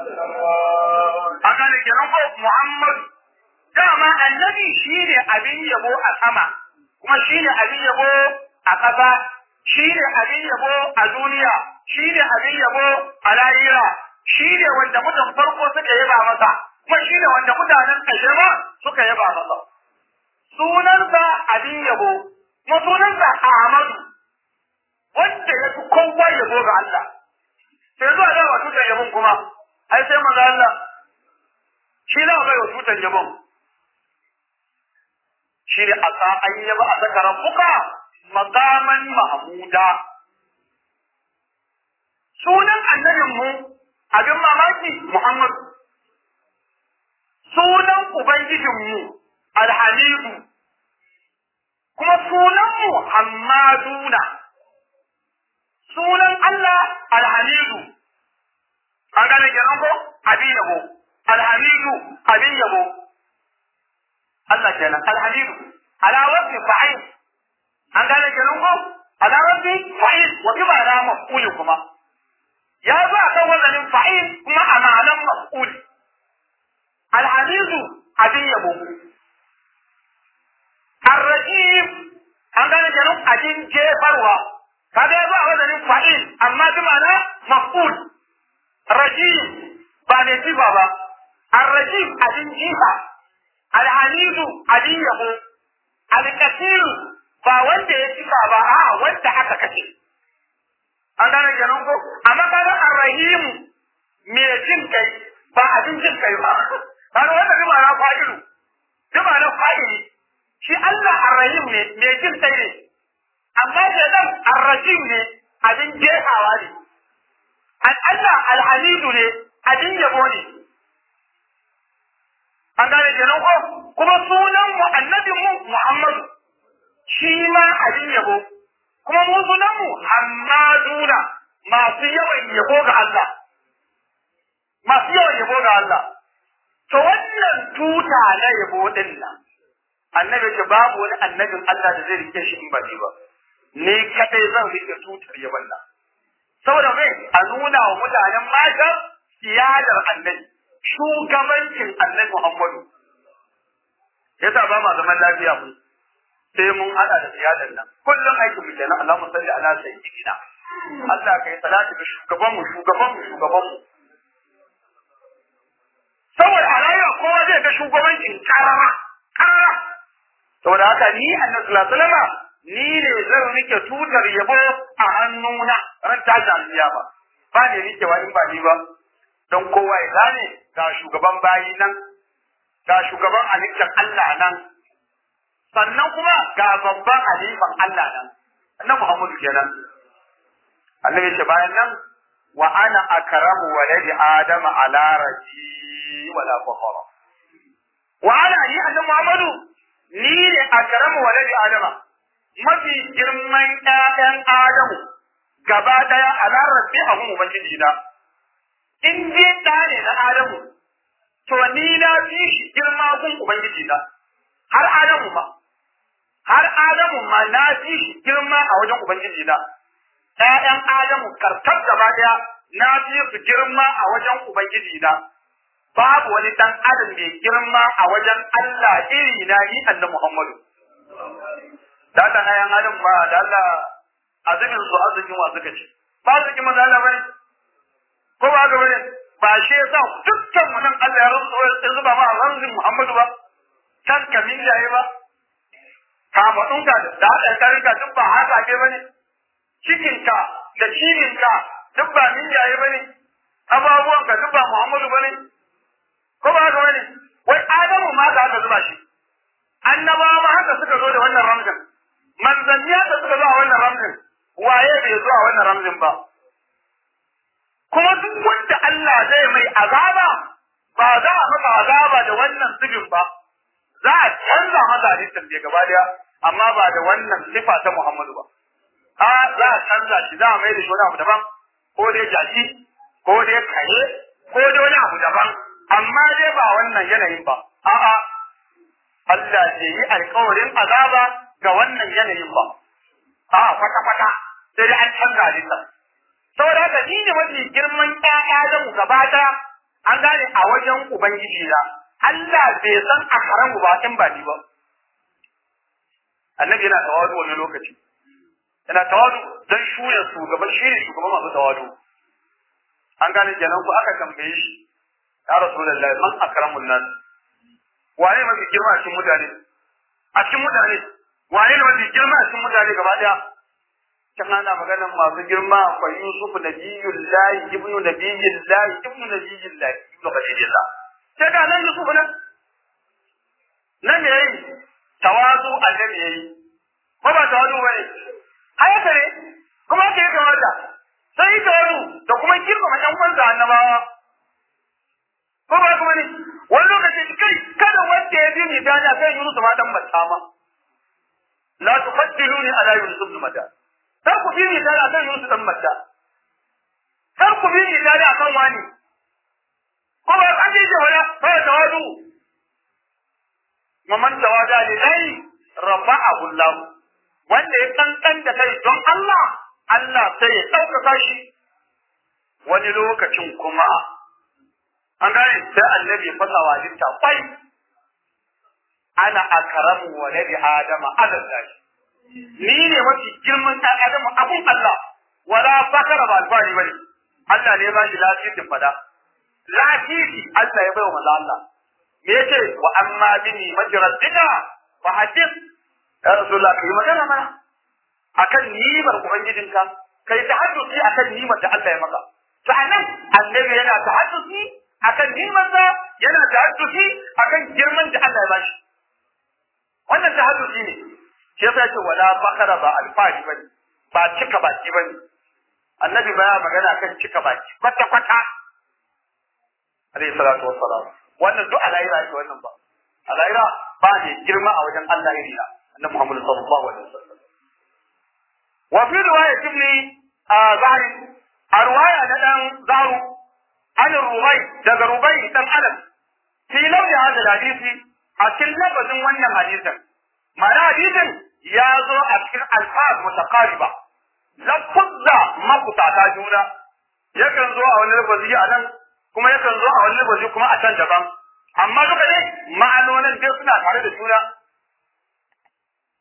an gane kenan ko Muhammadu dama annabi shine abin yabo a sama kuma shine abin yabo a ƙasa shine abin yabo a duniya shine abin yabo a lahira shine wanda mutan farko suka yaba masa kuma shine wanda mutanen ƙarshe ma suka yaba masa sunansa abin yabo kuma sunansa Ahmadu wanda ya fi kowa yabo ga Allah sai zuwa da wa tutar yabon kuma ai sai manzo Allah shi za a bai wa tutar yabon shi ne asa an yaba a saka rabbuka maqaman mahmuda sunan annabin mu abin mamaki Muhammad sunan ubangijin mu alhamidu kuma sunan mu hammaduna sunan Allah alhamidu an gane kenan ko abin yabo alhamidu abin yabo Allah kenan alhamidu ala wasi fa'il an gane kenan ko ala wasi fa'il wa bi ma'ana maf'ul kuma ya zo akan wazanin fa'il kuma a ma'anan maf'ul alhamidu abin yabo arrajim an gane kenan abin jefarwa kaga ya zo a wazanin fa'il amma bi ma'ana maf'ul rajim ba ne sifa ba arrajim abin jifa alhamidu abin yabo alkasiru ba wanda ya cika ba a wanda aka kace an gane kenan ko amma kaga arrahimu me jin kai ba abin jin kai ba kaga wanda bi ma'ana fa'ilu bi ma'ana fa'ili shi Allah arrahim ne me jin kai ne amma da dan arrajim ne abin jehawa ne an Allah alhamidu ne abin yabo ne an gane kenan ko kuma sunan mu annabin mu Muhammadu shi ma abin yabo kuma mu sunan mu Hammaduna masu yawan yabo ga Allah masu yawan yabo ga Allah to wannan tuta na yabo din nan annabi ce babu wani annabin Allah da zai rike shi in ba ni ba ni kadai zan rike tutar yabon nan saboda mai a nuna wa mutanen mata siyadar annabi shugabancin annabi Muhammadu yasa ba ma zaman lafiya mu sai mun hada da ziyadan nan kullum aikin mu kenan Allahumma salli ala sayyidina Allah kai salati ga shugaban mu shugaban mu shugaban mu saboda a rayuwa kowa zai ga shugabancin karara karara saboda haka ni annabi sallallahu alaihi wasallam ni ne zan rike tutar yabo a hannuna ran tashi alkiyama ba ne rikewa in ba ni ba don kowa ya gane ga shugaban bayi nan ga shugaban halittar Allah nan sannan kuma ga babban halifan Allah nan annabi Muhammadu kenan annabi ya ce bayan nan wa ana akramu waladi adama ala raji wala fakhara wa ana ni annabi Muhammadu ni ne akramu waladi adama mafi girman ƴaƴan Adamu gaba daya ala rabbi a gun ubangiji na in je ɗa ne na Adamu to ni na fi shi girma gun ubangiji na har Adamu ma har Adamu ma na fi shi girma a wajen ubangiji na ƴaƴan Adamu karkar gaba daya na fi su girma a wajen ubangiji na babu wani dan adam mai girma a wajen Allah iri na ni annabi Muhammadu da Allah ayan adam ba da Allah azumin su azumin wa suka ce ba su ki maza Allah bane ko ba ga bane ba shi yasa dukkan mu nan Allah ya rubuta ya zuba ma ranzin Muhammadu ba kan kamin yayi ba kama ɗinka da haɗa karinka duk ba haka ke bane cikinka da cininka duk ba min yayi bane ababuwanka duk ba Muhammadu bane ko ba haka bane wai Adamu ma ka haka zuba shi annabawa ma haka suka zo da wannan ramzin manzanni haka suka zo a wannan ramzin waye bai zo a wannan ramzin ba kuma duk wanda Allah zai mai azaba ba za a masa azaba da wannan zubin ba za a canza masa hadisin bai gaba daya amma ba da wannan sifa ta Muhammadu ba a za a canza shi za a mai da shi wani abu daban ko dai jaki ko dai kare ko dai wani abu daban amma dai ba wannan yanayin ba a'a Allah bai yi alkawarin azaba ga wannan yanayin ba. A kwata-kwata sai dai an canza halitta. Saboda haka ni ne mafi girman ƴaƴa da mu gaba ɗaya an gane a wajen Ubangiji na. Allah bai san a haramu ba in ba ni ba. Annabi yana tawadu wani lokaci. Yana tawadu don shuya shugaban shi ne shugaban masu tawadu. An gane kenan ku aka tambaye shi. Ya Rasulullahi man akramun nas. waye mafi girma a cikin mutane a cikin mutane waye ne mafi girma a cikin mutane gaba daya can ana maganar masu girma akwai Yusuf nabiyullahi ibnu nabiyullahi ibnu nabiyullahi ibnu khalilillah sai ga nan Yusuf nan nan me yayi tawazu annabi yayi ko ba tawazu bane ayata ne kuma ke kamata sai tawazu da kuma girma ɗan uwansa annabawa ko ba kuma ne wani lokaci kai kada wanda ya bi ni dana kai Yunus ma dan mata ma la tufaddiluni ala Yunus ibn mata kar ku bi ni dana kai Yunus dan mata kar ku bi ni dana kan wani ko ba an ji wala ba tawadu maman tawada lillahi rafa'ahu Allah wanda ya kankan da kai don Allah Allah sai ya ɗaukaka shi wani lokacin kuma an gane sai annabi ya fasa wa litta kwai ana akaramu waladi adama alal lahi ni ne mafi girman ɗan adamu abun Allah wala fakara ba alfahari bane Allah ne ba shi lafiyar fada lafiyar Allah ya bai wa maza Allah me yace wa amma bini majraddika fa hadith ya rasulullah kai magana mana akan nimar ubangijinka kai tahaddusi akan nimar da Allah ya maka sa'annan annabi yana tahaddusi akan nimarsa yana tahaddusi akan girman da Allah ya bashi wannan tahaddusi ne shi yasa yace wala fakara ba alfahari bane ba cika baki bane annabi baya magana kan cika baki kwata kwata alayhi salatu wassalam wannan duk alayra ce wannan ba alayra ba ne girma a wajen Allah iri na annabi Muhammad sallallahu alaihi wasallam wa fi riwayat ibn zahri a riwaya na dan zahru an rubai daga rubai dan alam fi launi hadal hadisi a cikin lafazin wannan hadisin ma'ana hadisin ya zo a cikin alfaz mutaqariba lafuzza makusata juna yakan zo a wani lafazi a nan kuma yakan zo a wani lafazi kuma a can daban amma duka ne ma'anonin dai suna tare da juna a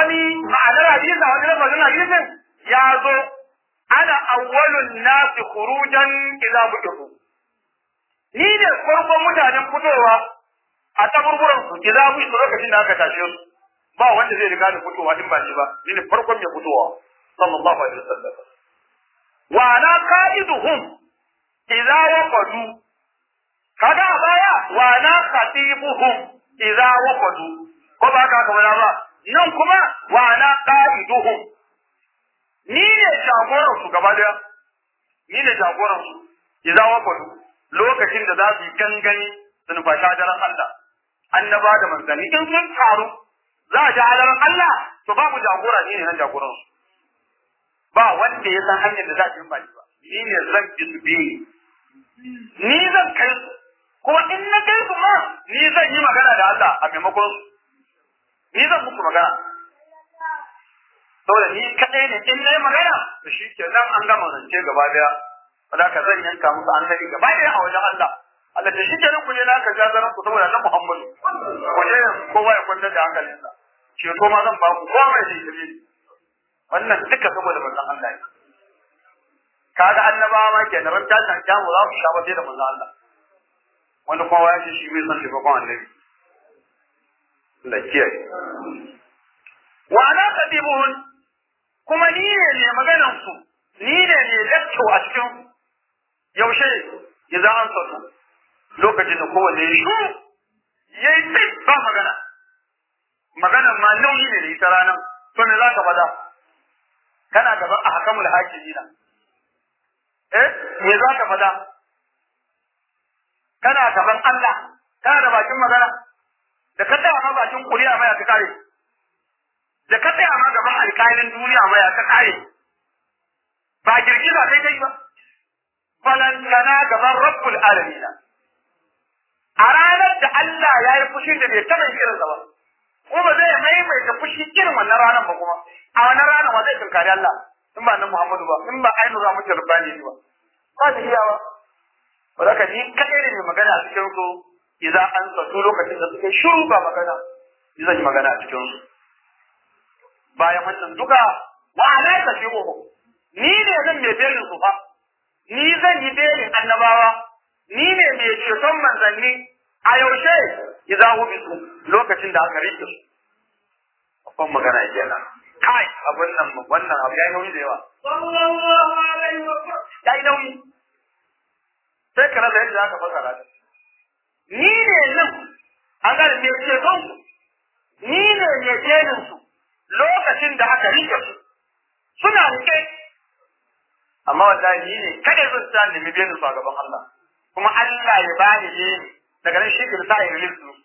wani ma'anar hadisi a wani lafazin hadisin ya zo ana awwalun nasi khurujan idza bu'ithu ni ne farkon mutanen fitowa a taburburan su idza bu'ithu lokacin da aka tashe su ba wanda zai riga da fitowa in ba shi ba ni ne farkon mai fitowa sallallahu alaihi wasallam wa ana qa'iduhum idza waqadu kaga a baya wa ana khatibuhum idza waqadu ko ba ka kamar ba nan kuma wa ana qa'iduhum ni ne jagoran su gaba daya ni ne jagoran su idza waqadu lokacin da za su yi gangani su nufa shadaran Allah annaba da manzanni in sun taru za a shadaran Allah to babu jagora ni ne nan jagoran su ba wanda ya san hanyar da za ta yi ba ni ne zan bi su biyu ni zan kai su kuma in na kai su ma ni zan yi magana da Allah a maimakon su ni zan muku magana saboda ni kadai ne in na yi magana to shi ke nan an gama zance gaba daya wanda ka zan yanka musu an gani gaba daya a wajen Allah Allah ta shi ke nan ku je na ka jazaran ku saboda nan Muhammadu ku je kowa ya kwantar da hankalinsa ceto ma zan ba ku kowa mai jinkiri wannan duka saboda manzon Allah ne kaga annabawa ma kenan ran tashin kyamu za su sha ba sai da manzon Allah wanda kowa ya ce shi bai san taimakon annabi Allah kiyaye wa ana qadimun kuma ni ne ne maganan su ni ne ne lecto a cikin yaushe idan an sauka lokacin da kowanne ya shi yayi tsit ba magana maganan ma nauyi ne da ita ranar to me za ka faɗa kana gaban a hakamul hakimina eh me za ka faɗa kana gaban Allah kana da bakin magana da ka tsaya ma bakin kuriya maya ka kare da ka tsaya ma gaban alƙalin duniya maya ka kare ba girgiza kai kai ba balantana gaban rabbul alamin a ranar da Allah ya yi fushi da bai taɓa irin ba ko ba zai maimaita fushi irin wannan ranar ba kuma a wannan ranar ba zai tunkari Allah in ba nan Muhammadu ba in ba ainu za mu ci rubani ba ba su iya ba ba za ka ji kaɗai ne mai magana a cikin su idan an zato lokacin da suke shiru ba magana ni zan yi magana a cikin su bayan wannan duka wa ala ta fi ni ne zan mai belin su fa ni zan yi belin annabawa ni ne mai ceton manzanni a yaushe idan hu bisu lokacin da aka rike su babban magana kenan kai abin nan wannan abu yayi nauyi da yawa sallallahu alaihi wa sallam yayi nauyi sai ka rasa yadda aka fasara ni ne nan an ga me ce don ni ne ne jerin su lokacin da aka rike su suna rike amma wallahi ni ne kada zan sa nemi biyan su a gaban Allah kuma Allah ya bani ne daga nan shi ke sa ya release su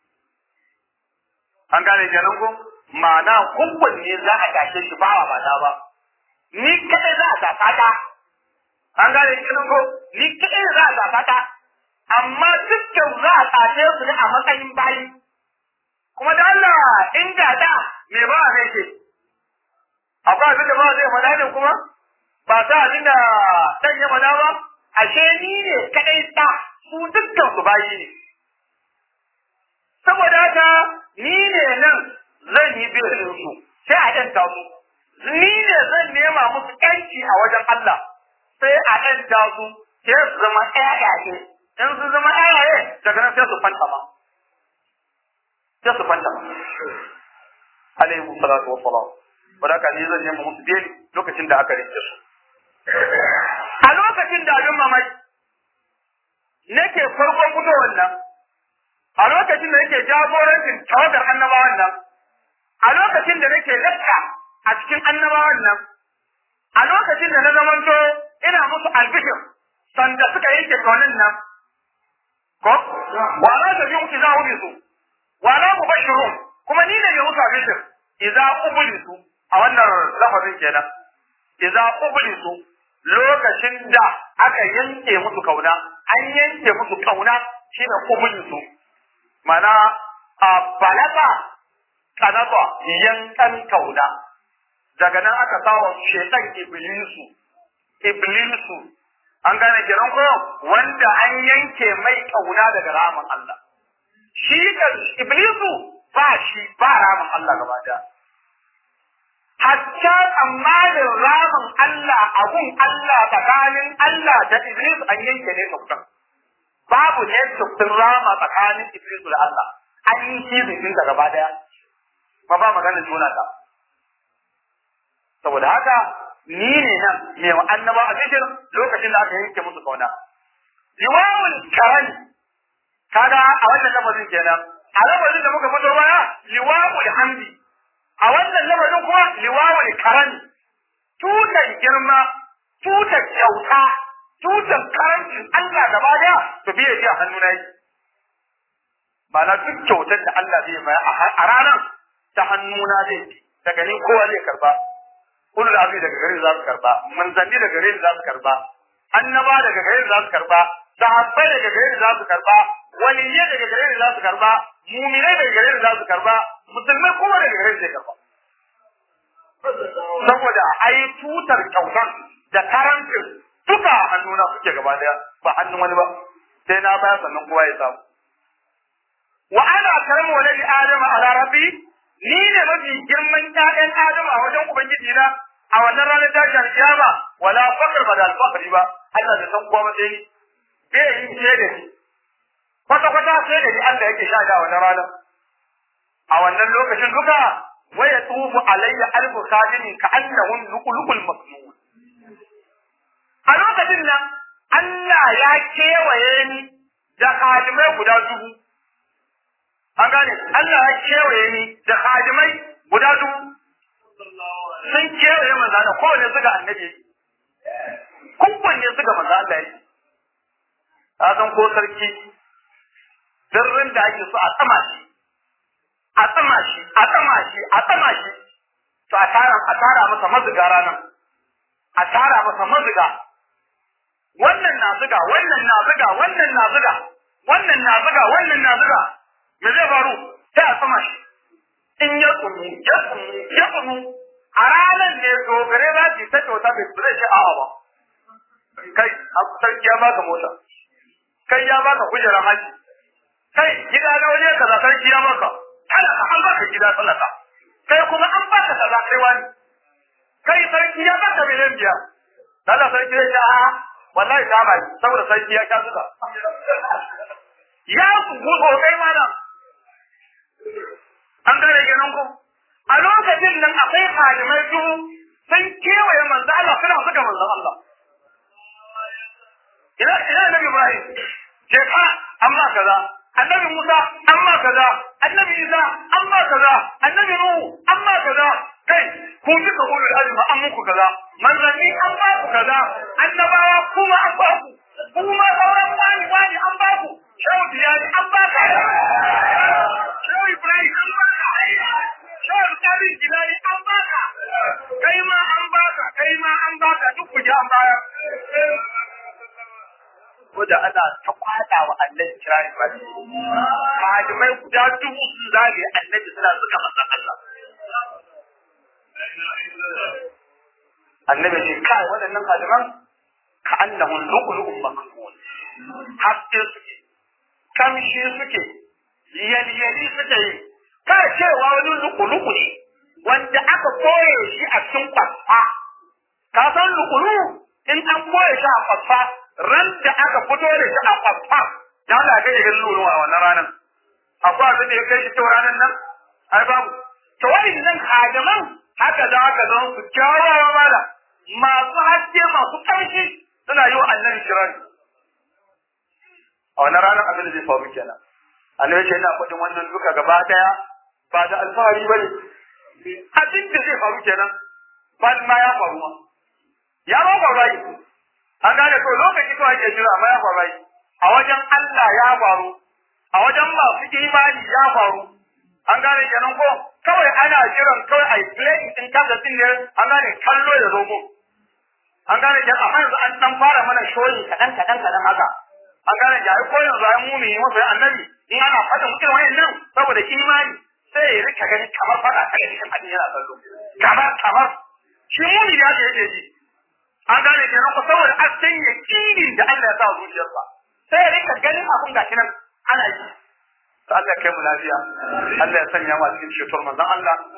an gane kenan ko ma'ana kubbun ne za a tashe shi ba ba ta ba ni kada za a tafa ta an gane kenan ko ni kada za a tafa ta amma dukkan za a tashe su ne a matsayin bayi kuma da Allah in da da me ba a ce akwai abin da ba zai faɗa ne kuma ba ta abin da ɗan ya faɗa ba ashe ni ne kadai ta su dukkan su bayi ne saboda haka ni ne nan zan yi birin su sai a ɗanta su ni ne zan nema musu ƴanci a wajen Allah sai a ɗanta su sai su zama ƴaƴaye in su zama ƴaƴaye daga nan sai su fanta ma sai su fanta ma alaihi salatu wa salam wanda ka ni zan nema musu beli lokacin da aka rike su a lokacin da abin mamaki nake farkon fitowar nan a lokacin da nake jagorancin tawagar annabawan nan a lokacin da nake lakka a cikin annabawan nan a lokacin da na zamanto ina musu albishir sanda suka yanke kaunin nan ko wa la ta bi idza ubisu wa la mubashirun kuma ni ne mai musu albishir idza ubisu a wannan lafazin kenan idza ubisu lokacin da aka yanke musu kauna an yanke musu kauna shine ubisu mana a balaga kanaba yankan kauna daga nan aka sawa shetan iblisu iblisu an gane kiran ko wanda an yanke mai kauna daga ramin Allah shi kan iblisu ba shi ba ramin Allah gaba daya sha tsammanin ramin Allah abun Allah tsakanin Allah da Iblis an yanke ne tukun. Babu ne tukun rama tsakanin Iblis da Allah. An yi shi bikin da gaba daya. Ba ba maganin juna ta. Saboda haka ni ne nan mai wa annaba a cikin lokacin da aka yanke musu kauna. Liwawul karani kaga a wannan lafazin kenan a lafazin da muka fito baya liwawul hamdi a wannan lafazin kuma liwawul karani tutar girma tutar kyauta tutar karancin Allah gaba daya to biye ji a hannu na yi na duk kyautar da Allah zai baya a ranar ta hannuna zai bi daga ni kowa zai karba ulul azmi daga gare za su karba manzanni daga gare za su karba annaba daga gare za su karba sahabbai daga gare za su karba waliyyi daga gare za su karba mu'minai daga gare za su karba musulmai kuma daga gare zai karba saboda ai tutar kyautar da karancin duka a hannuna suke gaba daya ba hannun wani ba sai na baya sannan kowa ya samu wa ana karamu waladi adama ala rabbi ni ne mafi girman ƴaƴan adama a wajen ubangiji na a wannan ranar tashin alkiyama wala fakar ba da alfakari ba Allah da san kowa ba sai ni bai yi ce da ni kwata kwata sai da ni Allah yake sha da wannan ranar a wannan lokacin duka wa yatufu alayya alfu khadimin ka annahum luqluqul maknun a lokacin nan Allah ya kewaye ni da khadimai guda dubu an gane Allah ya kewaye ni da khadimai guda dubu sun kewaye manzo da kowane suka annabi kowanne suka manzo Allah yi ka san ko sarki sirrin da ake so a tsama shi a tsama shi a tsama shi a tsama shi to a tara a tara masa mazuga ranan a tara masa mazuga wannan na zuga wannan na zuga wannan na zuga wannan na zuga wannan na zuga me zai faru sai a tsama shi in ya tsunu ya tsunu ya tsunu a ranar ne dogare za su ta kyauta bai zai shi a'a ba kai sarki ya baka mota kai ya baka kujerar haji kai gida na waje kaza sarki ya baka talaka an baka gida talaka kai kuma an baka kaza kai wani kai sarki ya baka miliyan biyar Allah sarki ya ce a'a wallahi ta bai saboda sarki ya sha suka ya su gudu kai mana an gane ganin ku a lokacin nan akwai halimai dubu sun kewaye manzo Allah suna suka manzo Allah ina ina nabi Ibrahim ce fa amma kaza annabi Musa amma kaza annabi Isa amma kaza annabi Nuhu amma kaza kai ku duka ulul azmi an muku kaza manzanni an ba ku kaza annabawa kuma an ba ku kuma sauran wani wani an ba ku shehu tiyani an ba ka shehu Ibrahim an ba ka shehu Kadir Jilani an ba ka kai ma an ba ka kai ma an ba ka duk ku ji an bayar da ana ta kwada wa annabi kirari ba malamai guda dubu sun zage annabi suna suka masa Allah annabi ce kai waɗannan malaman ka annahum lu'lu'un maknun haske suke kamshi suke yalyali suke yi ka cewa wani lu'lu'u ne wanda aka koye shi a cikin kwasfa ka san lu'lu'u in an koye shi a kwasfa ran da aka fito da shi a kwasfa da Allah kai ga lulu a wannan ranar akwai abin da ya kai shi to ranar nan ai babu to nan hadaman haka da aka zan su kyawawa mala masu haske masu ƙarfi suna yi wa annabi kirari a wannan ranar abin da zai faru kenan annabi ce ina faɗin wannan duka gaba daya ba da alfahari bane abin da zai faru kenan ba ma ya faru ma ya ba faru an gane to lokaci kawai ake jira amma ya faru a wajen Allah ya faru a wajen masu imani ya faru an gane kenan ko kawai ana jiran kawai a play din kaga din ne an gane kallo da zomo an gane kenan amma yanzu an dan fara mana shoyi kadan kadan kadan haka an gane ya ko yanzu ai mumi masa annabi in ana fada mutum wayannan saboda imani sai ya rika gani kamar fada kai cikin hadin yana kallo kamar kamar shi mumi da yake ji an gane kenan ko saboda an san yakinin da Allah ya sa zuciyarsa sai ya rika ganin abun gashi nan ana yi to Allah kai mu lafiya Allah ya sanya mu cikin ceton manzon Allah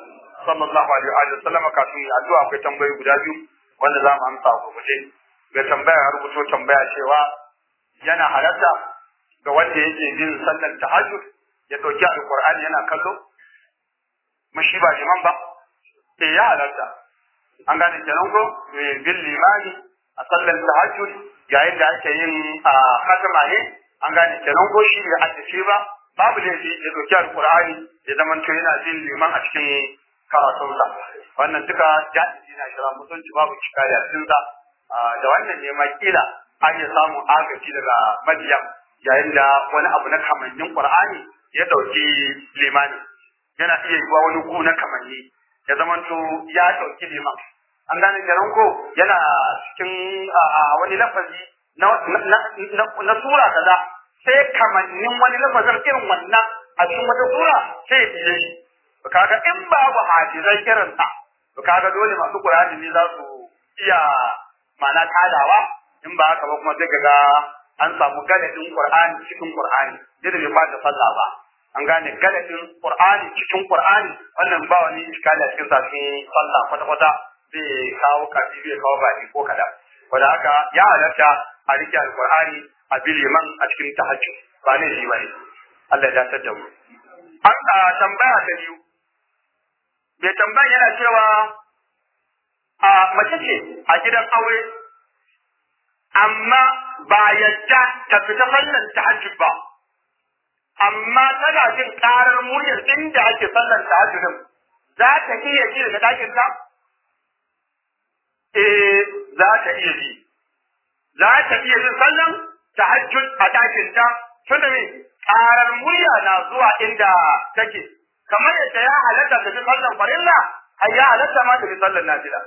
sallallahu alaihi wa sallam kafin ya addu'a akwai tambayoyi guda biyu wanda za mu amsa a gurguje mai tambaya ya rubuto tambaya cewa yana halatta ga wanda yake jin sallar tahajjud ya dauki alqur'ani yana kallo mushi ba liman ba eh ya halatta an gane kenan ko bil limani a sallar tahajjud yayin da ake yin a khatama ne an gane kenan ko shi da haddace ba babu laifi ya dauki alqur'ani ya zama to yana jin liman a cikin karatunsa wannan duka jahili na shira mutunci babu cikari a cikin sa da wannan ne ma kila an iya samun agaji daga madiyam yayin da wani abu na kamannin qur'ani ya dauki limani yana iya yiwa wani ku na kamanni ya zama to ya dauki liman an gane kenan ko yana cikin wani lafazi na sura kaza sai kamannin wani lafazin irin wannan a cikin wata sura sai ya biye shi to kaga in babu hafizai irin sa to kaga dole masu Qur'ani ne za su iya mana tadawa in ba haka ba kuma sai kaga an samu galadin Qur'ani cikin Qur'ani da bai bata sallah ba an gane galadin Qur'ani cikin Qur'ani wannan ba wani iskali a cikin sa cikin sallah kwata kwata zai kawo kafi zai kawo baki ko kada wanda haka ya halatta a rike alqur'ani a biliman a cikin tahajjud ba ne shi bane Allah ya dace da mu an tambaya ta biyu bai tambaya yana cewa a mace ce a gidan aure amma ba yadda ta fita sallan tahajjud ba amma tana jin karar muryar inda ake sallan tahajjudin za ta iya ji daga dakin ta eh za ta iya ji za ta iya jin sallan tahajjud a dakin ta tunda me karar murya na zuwa inda take kamar yadda ya halatta ta ji sallan farilla ai ya halatta ma ta ji sallan nafila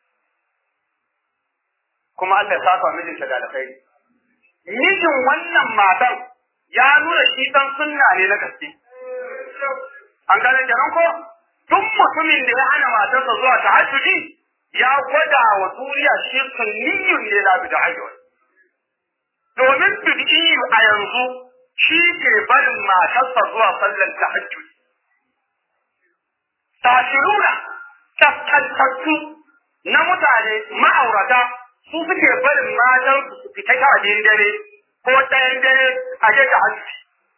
kuma Allah ya saka mijinta da alkhairi mijin wannan matan ya nuna shi dan sunna ne na gaske an gane kenan ko duk mutumin da ya hana matarsa zuwa tahajjudi ya gwada wa duniya shi sunniyun ne la bi tahajjud domin bid'i a yanzu shi ke barin matarsa zuwa sallar tahajjud tashiruna kaskantattu na mutane ma'aurata su suke barin matan su fita kawai dare ko ɗayan dare a je da hajji.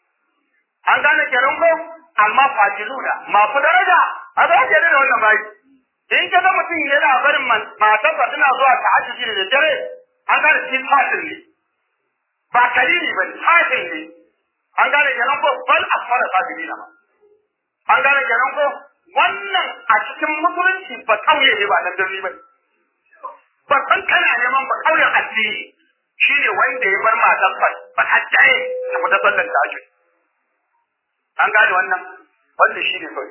An gane kenan ko amma fajiluna masu daraja a za ke da wannan bayi. In ka ga mutum yana barin matarsa tana zuwa ta hajji da dare an gane shi fasil ne. Ba kalili ba ne fasil ne. An gane kenan ko bal asfara fajilina ba. An gane kenan ko wannan a cikin musulunci ba kauye ne ba dan birni ba ne. ba san kana neman ba kauyen addini shine wanda ya bar matar fa ba hajjaye ta fita sallar tahajjud an gane wannan wanda shine kawai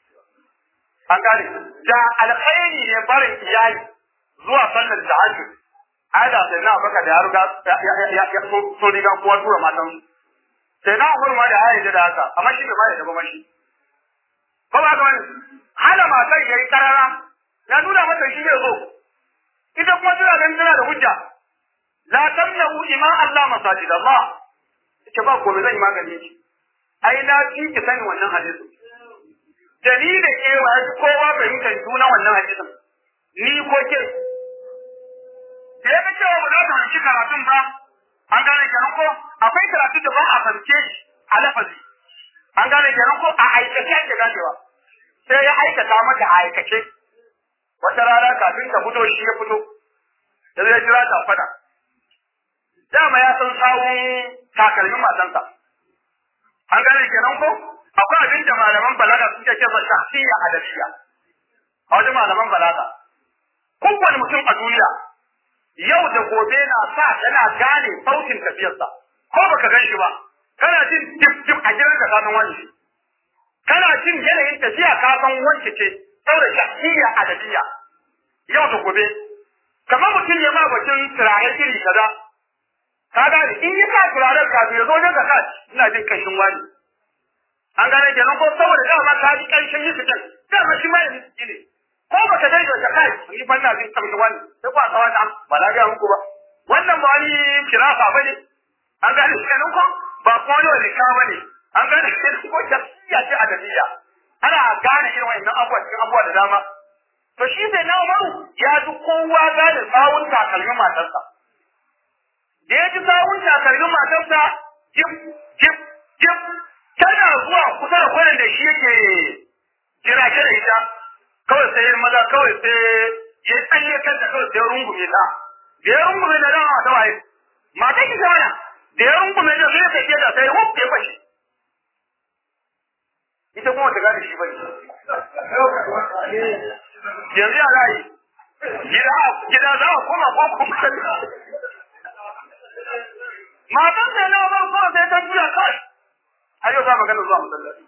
an gane da alkhairi ne barin iyali zuwa sallar tahajjud ada sai na baka da ya riga ya ya so riga kowa tura matan sai na umar ma da ya da haka amma shi bai ma da ba mashi ba ba ga wani hana matan yayi karara ya nuna mata shi bai zo ita kuma tana ganin tana da hujja la tamna'u ima Allah masajid Allah ita ba gobe zan yi magani shi ai na fi ki sani wannan hadisi dalilin cewa ya kowa fahimtar juna wannan hadisin ni ko ke da ya ga cewa ba za ta hanci karatun ba an gane kenan ko akwai karatu da ba a fahimce shi a lafazi an gane kenan ko a aikace ake ganewa sai ya aikata mata a aikace wata rana kafin ta fito shi ya fito da zai jira ta fada dama ya san sawun takalmin matansa an gane kenan ko akwai abin da malaman balaga suke ce ba shahsiya adabiyya a wajen malaman balaga kowane mutum a duniya yau da gobe na sa yana gane sautin tafiyarsa ko baka gan shi ba kana jin dip dip a gidan ka san wani kana jin yanayin tafiya ka san wance ce saboda shahsiya adabiyya yau da gobe kamar mutum ya ma batun turare iri kaza ka gane in yi sa turaren kafin ya zo wajen ka kaci ina jin kanshin wani an gane kenan ko saboda dama ka ji kanshin yi fitan dama shi ma yanzu ne ko baka dai da kai ni fa ina jin kanshin wani sai ba kawai ta ba na ga muku ba wannan ba wani kirafa bane an gane kenan ko ba ko wani wani ka bane an gane kenan ko shakkiya ce adabiyya ana gane irin wa'annan abubuwa cikin abubuwa da dama to shi sai na umaru ya ji kowa gane sawun takalmin matarsa da ya ji sawun takalmin matarsa jip jip jip tana zuwa kusa da kwanan da shi yake jira da ita kawai sai maza kawai sai ya tsaye kanta kawai sai rungume ta da ya rungume da dama ta waye mata ki zamana da ya rungume da sai sai da sai wuf ya fashi ita kuma ta gane shi bane yanzu ya za yi gida gida za a koma ko kuma matan sai na bar kawai sai ta juya kawai har yau za magana zuwa masallaci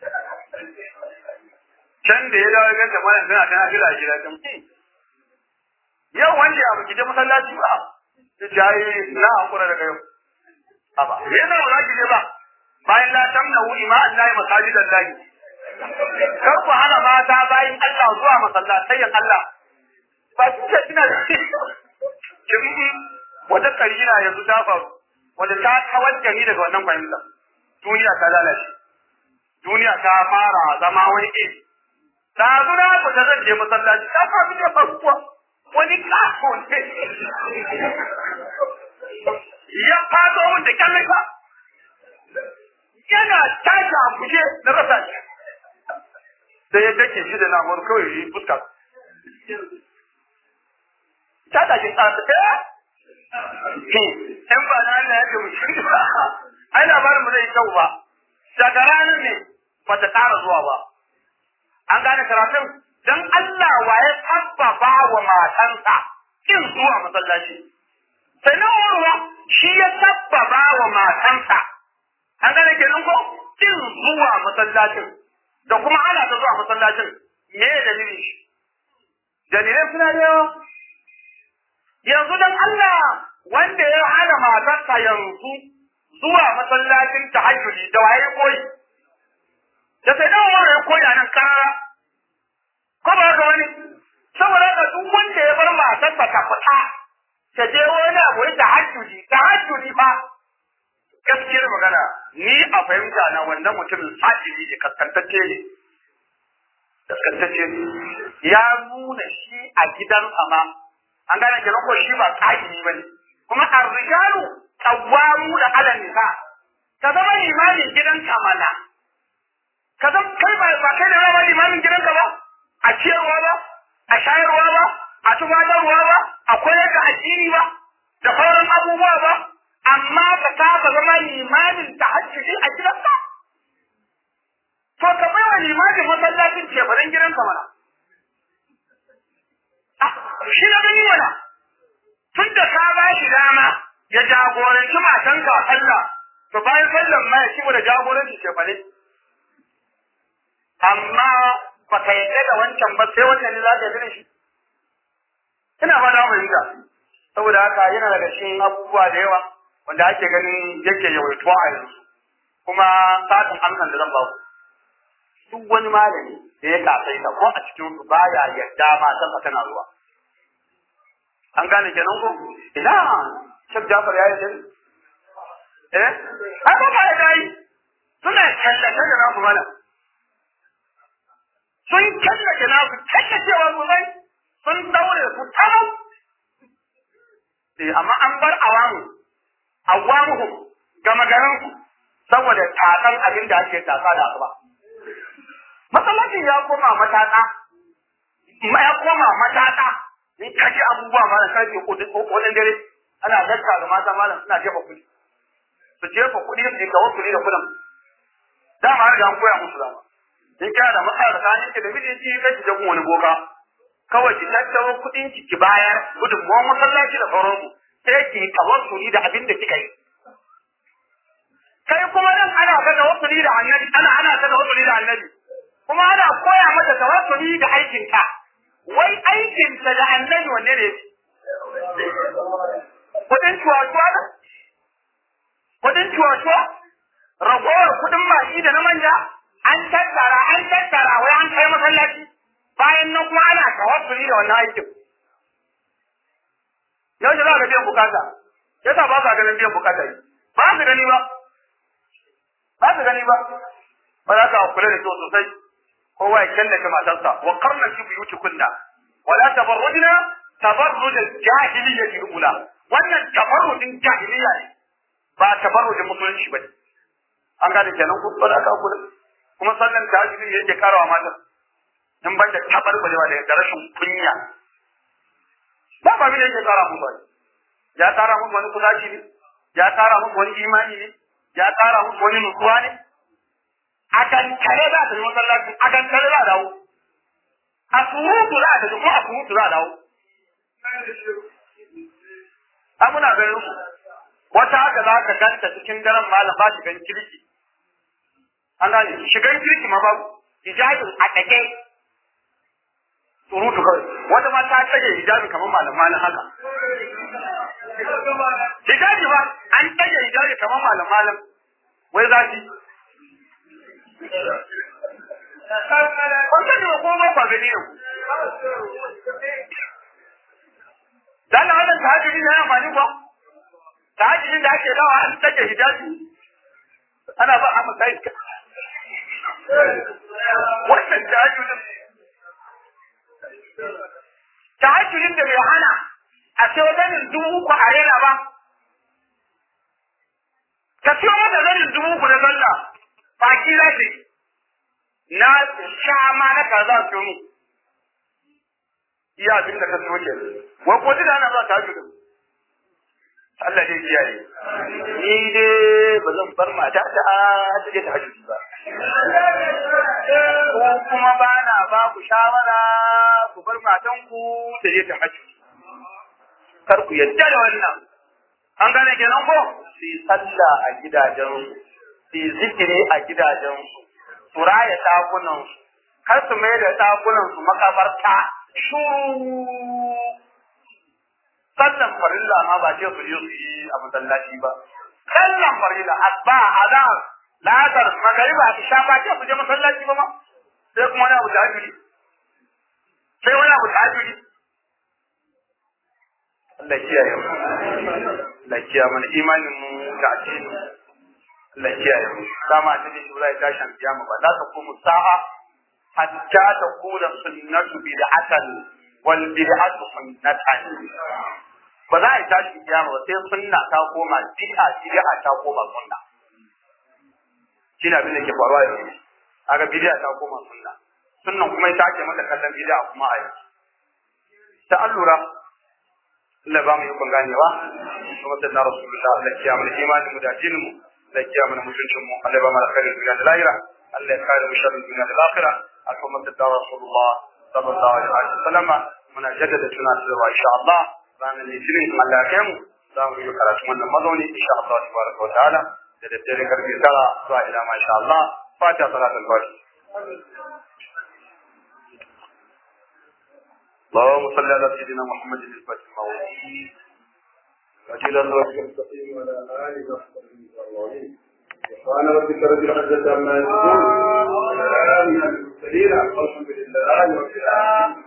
can da ya dawo ganta mana tana tana jira a gida kan yau wanda ya baki je masallaci ba ta ce ai na hakura daga yau aba me yasa ba za ki je ba bayan la tamnahu ima Allah masajid Allah kar ku hana mata bayan Allah zuwa masallatai Allah ba ki ce kina da wata karina yanzu ta faru wanda ta kawar da ni daga wannan fahimta duniya ta lalace duniya ta fara zama wani iri da zuna ku ta zan je masallaci ta fa da farko wani kafo ne ya fado mun da kallon ka yana tashi a guje na rasa shi sai ya dake shi da namur kawai yi fuska ta tashi tsarsa in ba na Allah ya ce mu shi ba ai labarin mu zai kyau ba daga ranar ne ba ta ƙara zuwa ba an gane karatun dan Allah waye sabbaba wa matansa kin zuwa masallaci sai na urwa shi ya sabbaba wa matansa an gane kenan ko kin zuwa masallacin da kuma ana ta zuwa masallacin me ya dalilin shi dalilai suna da yawa yanzu dan Allah wanda ya hana matarsa yanzu zuwa masallacin tahajjudi da waye koyi da sai dan wani ya koyi nan karara ko ba ga wani saboda ka duk wanda ya bar matarsa ta fita ta je wani abu ya tahajjudi tahajjudi fa gaskiyar magana ni a fahimta na wannan mutumin sajiri ne kaskantacce ne kaskantacce ne ya nuna shi a gidansa ma an gane kenan ko shi ba ƙa'ini ba ne kuma arrijalu qawwamu da ala nisa ka zama limamin gidanka mana ka zama kai ba ba kai da zama limamin gidanka ba a ciyarwa ba a shayarwa ba a tumatarwa ba a koyar da addini ba da sauran abubuwa ba amma ka saba zama limamin tahajjudi a gidanka to ka bai wa limamin masallacin cefanen gidanka mana shi na gani mana tun da ka ba shi dama ya jagoranci matanka a sallah to bayan sallan ma ya ci da jagoranci cefane amma ba ka yadda da wancan ba sai wannan ne za ka yi shi ina fata mu yi saboda haka yana daga cikin abubuwa da yawa wanda ake ganin yake yawaituwa a yanzu kuma satin amsan da zan ba ku duk wani malami da ya kasaita ko a cikin su baya yadda matarsa tana zuwa an gane kenan ko ina shek jafar ya yi eh ai ba ya dai suna kallace da nasu mana sun kallace nasu kallacewa sosai sun daure su tamam eh amma an bar awamu awamuhum gama garin su saboda tatsan abin da ake tatsa da asuba masallacin ya koma matata ya koma matata in ka ji abubuwa ma da karfe kodin dare ana dakka ga mata malam suna jefa kuɗi su jefa kuɗi su yi kawo kuɗi da kuɗin dama har da an koya musu dama in kana da matsala da kayan ki da miji ki kai ki je wani boka kawai ki tattaro kuɗin ki ki bayar gudunmuwan masallaci da sauransu sai ki yi tawassuli da abin da kika yi kai kuma nan ana ta tawassuli da annabi ana ana ta tawassuli da annabi kuma ana koya mata tawassuli da aikinka wai aikinta da annabi wanne ne kudin cuwa-cuwa ne kudin cuwa-cuwa ragowar kudin baki da na manja an tattara an tattara wai an kai masallaci bayan nan kuma ana tawassuli da wannan aikin yau za ka biyan bukata yasa ba ka ganin biyan bukata yi ba su gani ba ba su gani ba ba za ka kula da kyau sosai kowa ya killace matarsa wa qarna fi buyutikunna wala tabarrujna tabarruj al-jahiliyyah al-ula wannan tabarrujin jahiliya ne ba tabarrujin musulunci bane an gane kenan ku fada ka ku kuma sallan tahajjudi yake karawa mata in ban da tabarbarewa da rashin kunya ba ba ne yake kara musu ba ya kara musu wani kusaci ne ya kara musu wani imani ne ya kara musu wani nutsuwa ne a kan kare za ta yi masallaci a kan kare za a dawo a surutu za ta kuma a surutu za a dawo a muna ganin su wata haka za ka ganta cikin daren malam ba shigan kirki an gane shigan kirki ma babu hijabin a ɗage surutu kawai wata ma ta tage hijabi kamar malam malam haka hijabi ba an tage hijabi kamar malam malam wai za ki Wannan ne ko ba kwa gani yau. Dan wannan tahajjudi ne amfani ba. Tahajjudin da ake dawa an take hijabi. Ana ba a masa iska. Wannan tahajjudin tahajjudin da bai hana a ce wajen dubu uku a rena ba. Ka siyo mata zanin dubu uku na sallah baki za ta yi. Na sha ma na kaza su mu. Iya abin da ka siyo ke. Wai ko da ana zuwa tahajjudin. Allah dai kiyaye. Ni dai ba zan bar mata ta ta je tahajjudi ba. Ko kuma ba na ba ku shawara ku bar matanku ta je tahajjudi. Kar ku yadda da wannan. An gane kenan ko? Su yi sallah a gidajensu, su yi zikiri a gidajensu, su raya ɗakunansu, kar su mai da ɗakunansu makabarta shuru sallan farilla ma ba ce su je su yi a masallaci ba sallan farilla asba azan ladar magariba isha ba ce su je masallaci ba ma sai kuma wani abu da hajjuri sai wani abu da hajjuri Allah kiyaye mu Allah kiyaye mana imanin mu da addini Allah kiyaye mu dama ta ce shi ba zai tashin kiyama ba za ta kuma sa'a hatta ta kula sunnatu bid'atan wal bid'atu sunnatan ba za a yi tashin kiyama ba sai sunna ta koma bid'a bid'a ta koma sunna shi ne abin da ke faruwa yanzu aga bid'a ta koma sunna sunnan kuma ita ake mata kallon bid'a kuma a yanzu ta allura Allah ba mu yi kun ganewa kuma sai na rasulullah Allah ya kiyaye mana imanin mu da addinin mu Allah ya kiyaye mana mutuncin mu Allah ya ba mu alkhairin duniya da lahira Allah ya kare mu sharrin duniya da lahira alhamma da rasulullah sallallahu alaihi wa sallam muna jaddada tunatarwa insha Allah ranar litinin Allah ya kai mu za mu yi karatu wannan mazauni insha Allah tabaraka wa ta'ala da daddare karfe tara zuwa ila ma insha Allah fatiha salatul fatiha اللهم صل على سيدنا محمد الفاتح الموعود وجل الله المستقيم وعلى اله وصحبه اجمعين سبحان ربك رب العزه عما يصفون وسلام على المرسلين الحمد لله رب العالمين